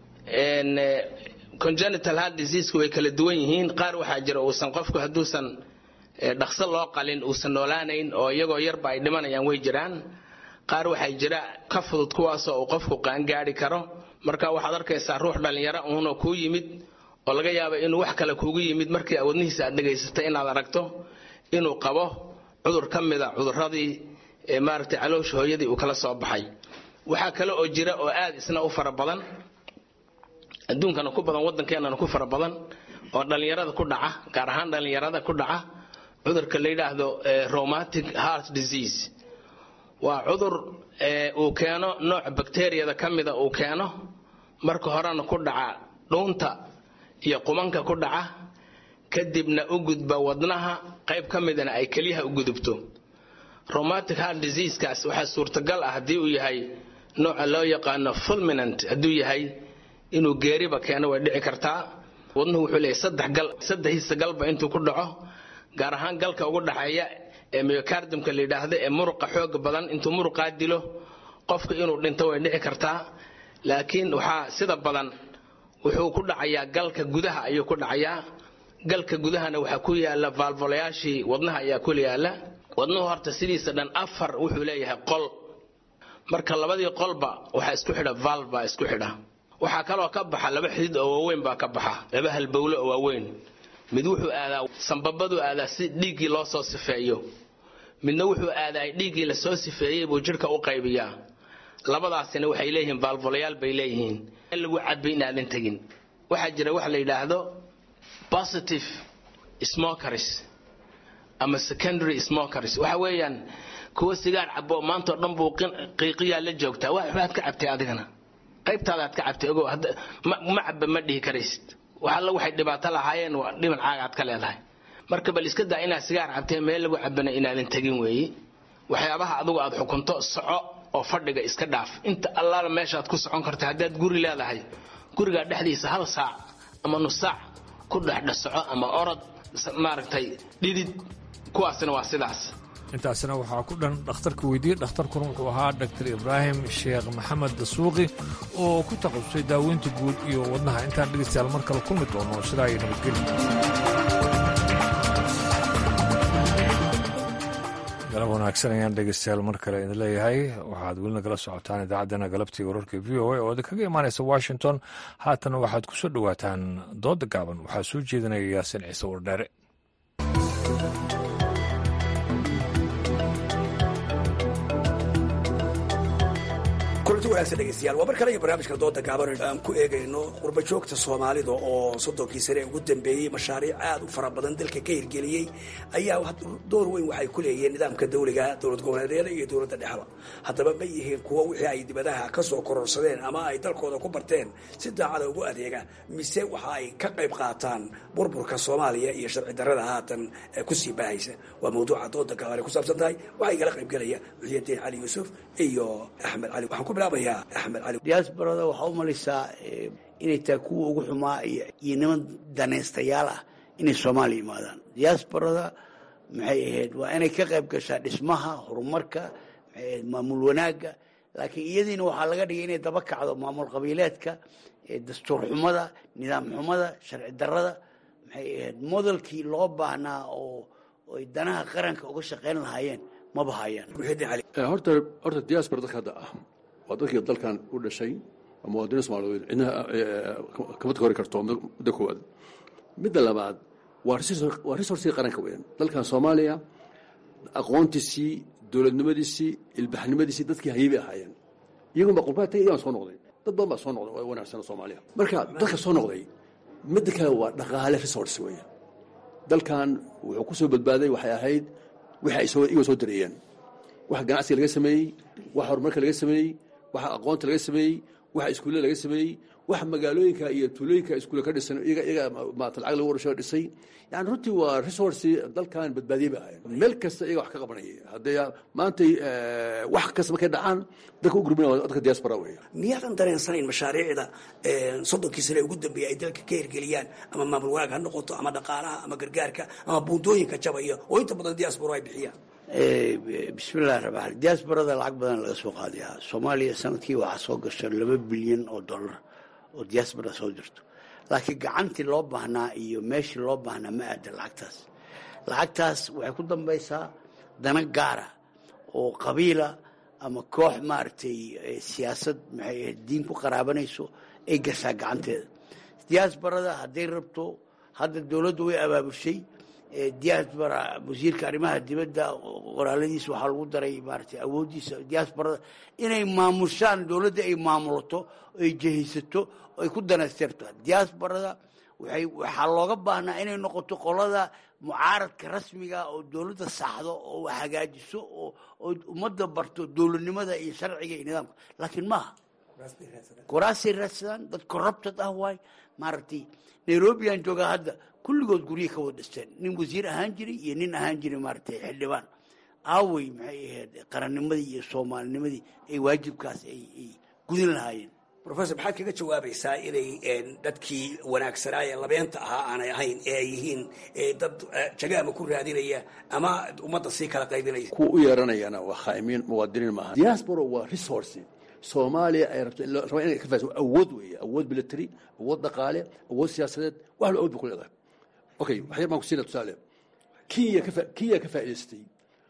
congenital heart diseaseku way kala duwan yihiin qaar waxaa jira uusan qofku hadduusan dhaqso loo qalin uusan noolaanayn oo iyagoo yarba ay dhimanayaan way jiraan qaar waxaa jira ka fudud kuwaasoo uu qofku qaangaadhi karo marka waxaad arkaysaa ruux dhallinyaro uunoo kuu yimid oo laga yaaba inuu wax kale kuugu yimid markii wadnihiisa aad dhegaysatay inaad aragto inuu qabo cudur ka mida cudurradii maaragtay caloosha hooyadii uu kala soo baxay waxaa kale oo jira oo aad isna u fara badan adduunkana ku badan waddankeenana ku fara badan oo dhallinyarada ku dhaca gaar ahaan dhallinyarada ku dhaca cudurka la yidhaahdo rheumatic heart disease waa cudur uu keeno nooc bakteriyada ka mida uu keeno marka horena ku dhaca dhuunta iyo qumanka ku dhaca kadibna u gudba wadnaha qayb ka midana ay keliyaha u gudubto rheumatic heart diseasekaas waxaa suurtagal ah haddii uu yahay nooca loo yaqaano fulminant hadduu yahay inuu geeriba keeno way dhici kartaa wadnuhu wuxuu leeyahay saddex gal saddexdiisa galba intuu ku dhaco gaar ahaan galka ugu dhaxeeya ee myocardumka la yidhaahdo ee muruqa xooga badan intuu muruqaa dilo qofka inuu dhinto way dhici kartaa laakiin waxaa sida badan wuxuu ku dhacayaa galka gudaha ayuu ku dhacayaa galka gudahana waxaa ku yaala vaalvolayaashii wadnaha ayaa ku yaala wadnuhu horta sidiisa dhan afar wuxuu leeyahay qol marka labadii qolba waxaa isku xidha valv baa isku xidha waxaa kaloo ka baxa laba xidid oo waaweyn baa ka baxa laba halbowle oo waaweyn mid wuxuu aadaa sambabaduu aadaa si dhiiggii loo soo sifeeyo midna wuxuu aadaa dhiiggii lasoo sifeeyey buu jidhka u qaybiyaa labadaasina waxay leeyihiin vaalvolayaal bay leeyihiin in lagu cadbay inaadan tegin waxaa jira wax la yidhaahdo positive smokers ama secondary smokers waxa weeyaan kuwa sigaar cabo maantao dhan buu qiiqiyaa la joogtaa waxbaad ka cabtay adigana qaybtaadaad ka cabtay ogow ma cabba ma dhihi karaysid waxalla waxay dhibaato lahaayeen waa dhiban caagaad ka leedahay marka bal iska daa inaad sigaar cabtee meel lagu cabana inaadan tegin weeye waxyaabaha adugu aad xukunto soco oo fadhiga iska dhaaf inta allaala meeshaad ku socon karta haddaad guri leedahay gurigaa dhexdiisa hal saac ama nus saac ku dhexdhesoco ama orod maaragtay dhidid kuwaasina waa sidaas intaasina waxaa ku dhan dhakhtarka weydiiye dhakhtarkuna wuxuu ahaa dhaktar ibraahim sheekh maxamed dasuuqi oo ku taqasustay daaweynta guud iyo wadnaha intaan dhegaystayaal mar kale kulmi doono sidaa ay nabadgeli galab wanaagsan ayaan dhegaystayaal mar kale idin leeyahay waxaad weli nagala socotaan idaacaddana galabtii wararka v o a oo idinkaga imaanaysa washington haatana waxaad ku soo dhowaataan dooda gaaban waxaa soo jeedinaya yaasin ciise wardheere kulanti wanaagsan dhegeystayaal waa mar kale iyo barnaamijka dooda gaaban aan ku eegayno qurbajoogta soomaalida oo soddonkii sane ugu dambeeyey mashaariic aad u fara badan dalka ka hirgeliyey ayaa door weyn waxay ku leeyihiin nidaamka dawliga dowlad goboleedyada iyo dowladda dhexda haddaba ma yihiin kuwo wixii ay dibadaha ka soo kororsadeen ama ay dalkooda ku barteen si daacada ugu adeega mise waxa ay ka qayb qaataan burburka soomaaliya iyo sharci darrada haatan kusii baahaysa waa mawduuca dooda gaaban ay ku saabsan tahay waxaa igala qaybgelaya muxiyadiin cali yuusuf iyo axmed cali waxaan ku bilaabayaa axmed cali diaasbarada waxaa u malaysaa inay tahay kuwa ugu xumaa iyo niman danaystayaal ah inay soomaaliya yimaadaan diaasbarada maxay ahayd waa inay ka qayb gashaa dhismaha horumarka maxay ahayd maamul wanaagga laakiin iyadiina waxaa laga dhigay inay daba kacdo maamul qabiileedka dastuur xumada nidaam xumada sharci darrada maxay ahayd modelkii loo baahnaa oo ay danaha qaranka uga shaqayn lahaayeen maba hayaan horta horta diaspora dadka hadda ah waa dadkii dalkan u dhashay waa muwaadiniin soomaaliyeed cidna kama takori karto muddo koowaad midda labaad waa resourcii qaranka weyn dalkan soomaaliya aqoontiisii dowladnimadiisii ilbaxnimadiisii dadkii hayay bay ahaayeen iyagun baa qurbaha tagay iyagaan soo noqday dad badan baa soo noqday oo wanaagsan soomaaliya marka dadka soo noqday midda kale waa dhaqaale resource weeye dalkan wuxuu ku soo badbaaday waxay ahayd wixii ay iyagoo soo dareeyeen waxa ganacsiga laga sameeyey waxa horumarka laga sameeyey waxa aqoonta laga sameeyey waxa iskuulle laga sameeyey waxa magaalooyinka iyo tuulooyinka iskuulle ka dhisan iyaga iyaga maata lacag lagu warshado dhisay yani runtii waa resource dalkan badbaadiyey bay ahayn meel kasta iyaga wax ka qabanayay haddee maantay wax kasta markay dhacaan dalka u gurbinaya waa dadka diaspora weeye miyaadan dareensanayn mashaariicda soddonkii sane ugu dambeeyey ay dalka ka hirgeliyaan ama maamul wanaag ha noqoto ama dhaqaalaha ama gargaarka ama buundooyinka jabaya oo inta badan diaspora ay bixiyaan bismillahi raxmaan diaasbarada lacag badan laga soo qaadayaa soomaaliya sanadkii waxaa soo gasha laba bilyan oo dollar oo diaasbara soo jirto laakiin gacantii loo baahnaa iyo meeshii loo baahnaa ma aada lacagtaas lacagtaas waxay ku dambaysaa dana gaara oo qabiila ama koox maaragtay siyaasad maxay ahayd diin ku qaraabanayso ay gashaa gacanteeda diaasbarada hadday rabto hadda dowladdu way abaabushay diaspora wasiirka arrimaha dibadda qoraaladiisa waxaa lagu daray maaragtay awooddiisa diasporada inay maamushaan dowladda ay maamulato ay jehaysato ay ku danaystirto diasporada waxay waxaa looga baahnaa inay noqoto qolada mucaaradka rasmiga oo dowladda saxdo oo hagaajiso oo oo ummadda barto dowladnimada iyo sharciga iyo nidaamka laakiin maaha kuraasay raadsadaan dad corrupted ah waay maaragtay nairobi aan joogaa hadda kulligood guryihi ka wada dhisteen nin wasiir ahaan jiray iyo nin ahaan jiray maaragtay xildhibaan aawey maxay ahayd qarannimadii iyo soomaalinimadii ay waajibkaas ay gudin lahaayeen rofesor maxaad kaga jawaabaysaa inay dadkii wanaagsanaa ee labeenta ahaa aanay ahayn ee ay yihiin dad jagaama ku raadinaya ama ummadda sii kala qaybinaya kuwa u yeeranayana waa khaa'imiin muwaadiniin maaha diaspora waa resource soomaaliya ay rabto rabaa inay ka faaso awood weeye awood military awood dhaqaale awood siyaasadeed wax la awood ba ku leedahay okay waxyar baan ku siina tusaale kenya ka kenya ka faa'idaystay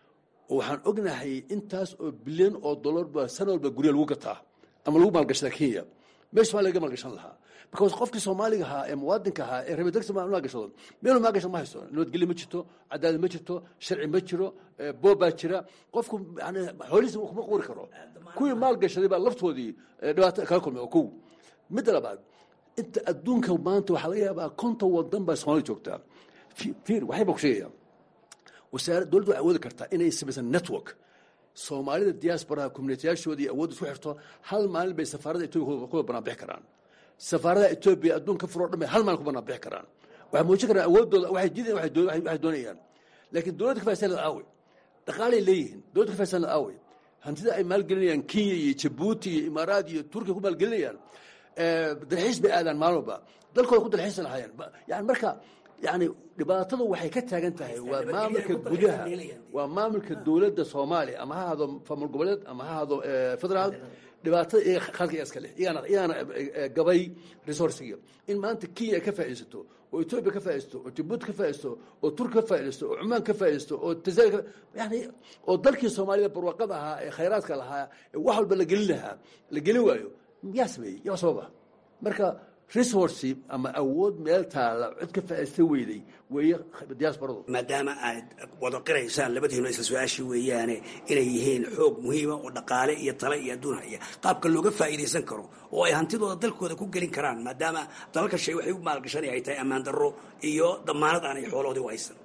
oo waxaan ognahay intaas oo bilyan oo dollar ba sana walba gurya lagu gataa ama lagu maalgashadaa kenya meesha somalia laga maalgashan lahaa because qofkii soomaaliga ahaa ee muwaadinka ahaa ee rabe degsi maalgashado meelu maalgashan ma haysto nabadgelyo ma jirto cadaalad ma jirto sharci ma jiro boob baa jira qofku yani xoolihiisa kuma quuri karo kuwii maalgashaday baa laftoodii dhibaato kala kulmay oo kow midda labaad inta adduunka maanta waxaa laga yaabaa konton wadan baa soomaalida joogtaa fiir waxay baan ku sheegaya wasaara dowladdu waxay awoodi kartaa inay samaysan network soomaalida diasporaha communitiyaashoodii awood isku xirto hal maalin bay safaarada etoobiya kuwa banaanbixi karaan safaaradaha etoobiya adduunka furoo dhan bay hal maalin ku banaanbixi karaan waxay muujin karaan awoodooda waxay jideen waxay doonayaan laakiin dowladda ka faa'isan lad aawe dhaqaalay leeyihiin dowladda ka faa'isan lad aawe hantida ay maalgelinayaan kenya iyo jabuuti iyo imaaraad iyo turkiya ku maalgelinayaan dalxiis bay aadaan maalin walba dalkooda ku dalxiisan lahaayeen yani marka yani dhibaatadu waxay ka taagan tahay waa maamulka gudaha waa maamulka dowladda soomaaliya ama ha ahado famul goboleed ama ha ahado federaal dhibaatada iyaga khalka iska leh iyagana iyagana gabay resourciga in maanta kenya ay ka faa'iidaysato oo etoobiya ka faa'iidaysto oo jabuuti ka faa'iidaysto oo turki ka faa'iidaysto oo cumaan ka faa'iidaysto oo tanzania yani oo dalkii soomaalida barwaaqada ahaa ee khayraadka lahaa ee wax walba la gelin lahaa la gelin waayo yaa sameeyey yaa sababa marka resource ama awood meel taala cid ka faa'iidaysta weyday weeye diasporadu maadaama aad wada qiraysaan labadiinu isla su-aashii weeyaane inay yihiin xoog muhiima oo dhaqaale iyo tale iyo adduun haya qaabka looga faa'iidaysan karo oo ay hantidooda dalkooda ku gelin karaan maadaama dalalka shay waxay u maalgashanay ay tahay ammaan darro iyo damaanad aanay xooloodii u haysan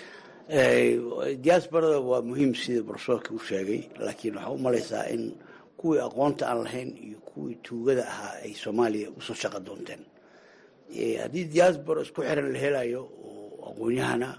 diasporada waa muhiim sida barsoorka u sheegay laakiin waxaa u malaysaa in kuwii aqoonta aan lahayn iyo kuwii tuugada ahaa ay soomaaliya usoo shaqo doonteen haddii diaspora isku xiran la helayo oo aqoon-yahana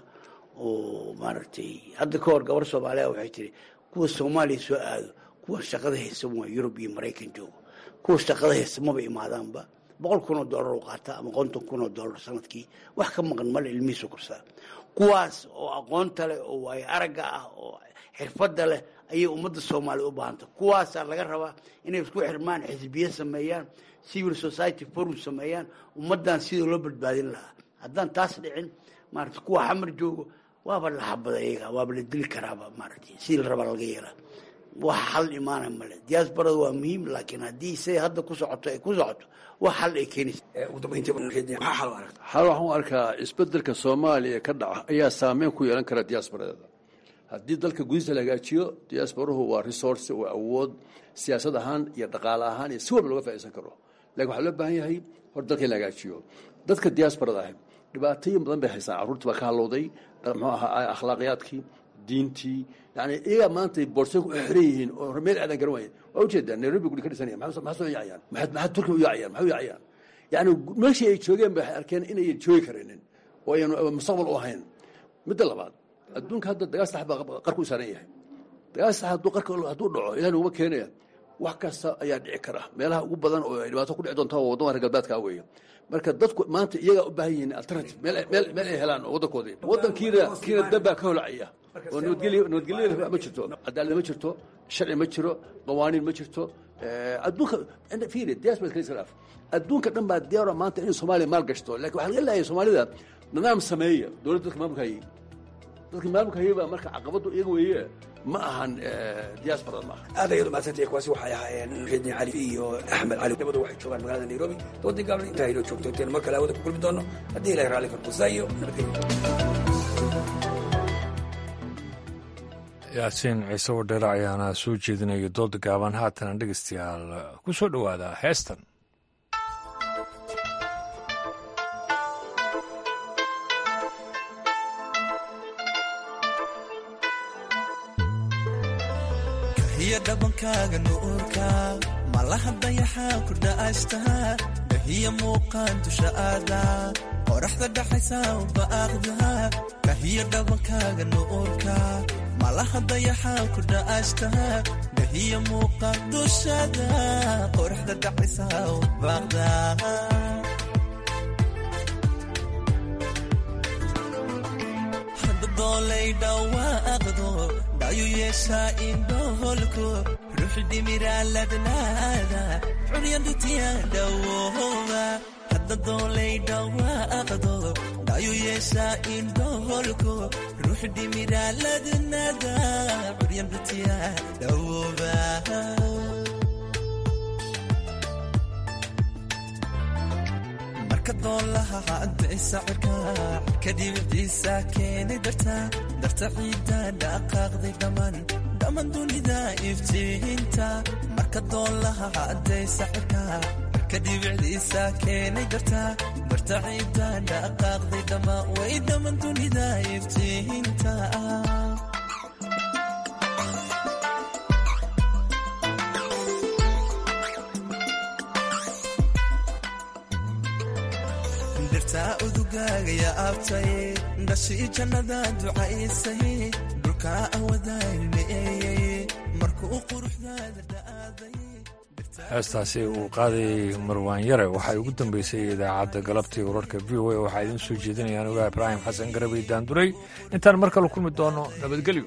oo maaragtay hadda ka hor gabar soomaaliya waxay tiri kuwa soomaaliya soo aado kuwa shaqada haysan waa yurub iyo maraykan joogo kuwa shaqada haysan maba imaadaanba boqol kun oo dollar u qaata ama konton kun oo dollar sanadkii wax ka maqan male ilmihiisu korsaa kuwaas oo aqoonta leh oo waayo aragga ah oo xirfadda leh ayay ummadda soomaaliya u baahanta kuwaasaa laga rabaa inay isku xirmaan xisbiye sameeyaan civil society forum sameeyaan ummaddan sidii loo badbaadin lahaa haddaan taas dhicin maarata kuwa xamar joogo waaba la xabada iyaga waaba la dili karaaba maaragtay sidii la rabaa laga yeelaa wax xal imaana male diasporada waa muhiim laakiin haddii say hadda ku socoto ay ku socoto wax xal ay keenaysa xal waxaan u arkaa isbedelka soomaaliya ka dhaca ayaa saameyn ku yeelan kara diasporadeeda haddii dalka gudihiisa la hagaajiyo diasporuhu waa resource waa awood siyaasad ahaan iyo dhaqaale ahaan iyo si walba looga faaidaysan karo lakin waxaa loo baahan yahay hor dalka in la hagaajiyo dadka diasporada ah dhibaatooyin badan bay haystaan carruurtii baa ka halowday muxuu ahaa akhlaaqiyaadkii diintii yani iyagaa maanta boorsay ku xiran yihiin oo meel aadan garan waaya waa ujeedaa nairobi guri ka dhisanaya maxaa soo yaacayaan maxaa turkiya u yaacayaan maxay u yaacayaan yani meeshii ay joogeen ba waxay arkeen inayan joogi karinin oo ayan mustaqbal u ahayn midda labaad adduunka hadda dagaal sax baa qarku u saaran yahay dagaal sax hadduu qarka hadduu dhaco ilahi nuguma keenaya wax kasta ayaa dhici kara meelaha ugu badan oo ay dhibaato ku dhici doonta waa waddamada reer galbeedka weeye marka dadku maanta iyagaa u baahan yihiin alternative meel meel meel ay helaan oo waddankoodii waddankiina kiina dabbaa ka holacaya oo nabadgelyo nabadgelyada ma jirto cadaalad ma jirto sharci ma jiro qawaaniin ma jirto adduunka fiiri diaspora kale iska dhaaf adduunka dhan baa diyaara maanta inay soomaaliya maal gashto laakiin waxaa laga leeyahay soomaalida nidaam sameeya dowladda dadka maamulka hayay dadka maamulka hayay baa marka caqabadu iyaga weeye ma ahan diasporada maaha aad ayadu mahadsantay kuwaasi waxay ahaayeen muxidiin cali iyo axmed cali labadu waxay joogaan magaalada nairobi doodii gaaban intaa inoo joogto intaynu mar kale hawada ku kulmi doono haddii ilahay raalli karkusaa iyo nabadgelyo yaasiin ciise wadheere ayaana soo jeedinaya dooda gaaban haatana dhegeystayaal ku soo dhowaada heestan kahiya dhabankaaga nuurka malaha dayaxaa ku dha'ashtaa kahiya muuqaan dusha aada qoraxda dhaxaysa ubaaqda kahiya dhabankaaga nuurka malaha dayaxaa ku dha'ashtaa kahiya muuqaan dushada qoraxda dhaxaysa ubaaqda doolay dhawaaqdo dhayu yeeshaa indhoholko ruuxi dhimiraaladnaada curyandutiya dhawooba hadda doolay dhawaaqdo dhayu yeeshaa indhoholko ruuxi dhimiraaladnaada curyandutiya dhawooba marka doolaha cadaysa cirka kadhibiciisa keeni darta darta ciidda dhaqaaqday dhammaan dhammaan dunida iftiinta marka doolaha cadaysa cirka kadhibiciisa keenay darta darta ciidda dhaqaaqday dhammaan way dhammaan dunida iftiinta dirtaa udugaaga ya abtay dhashii jannada ducaysay dhulkaa awadaalmeeyey markuu quruxdaada dha'aaday heestaasi uu qaadayay marwaan yare waxay ugu dambeysay idaacadda galabtii wararka v o a waxaa idiin soo jeedinayaan ogaa ibraahim xasan garabay daanduray intaan mar kale kulmi doono nabadgelyo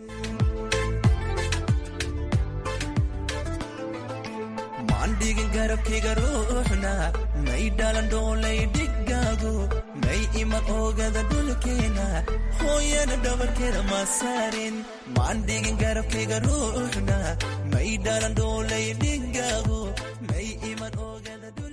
maandhigin garabkayga ruuxna may dhalan dhoolay dhigaagu may iman oogada dhulkeena hooyana dhabarkeeda ma saarin maandhigin garabkayga ruuxna may dhalan dhoolay dhigaagu may iman oogada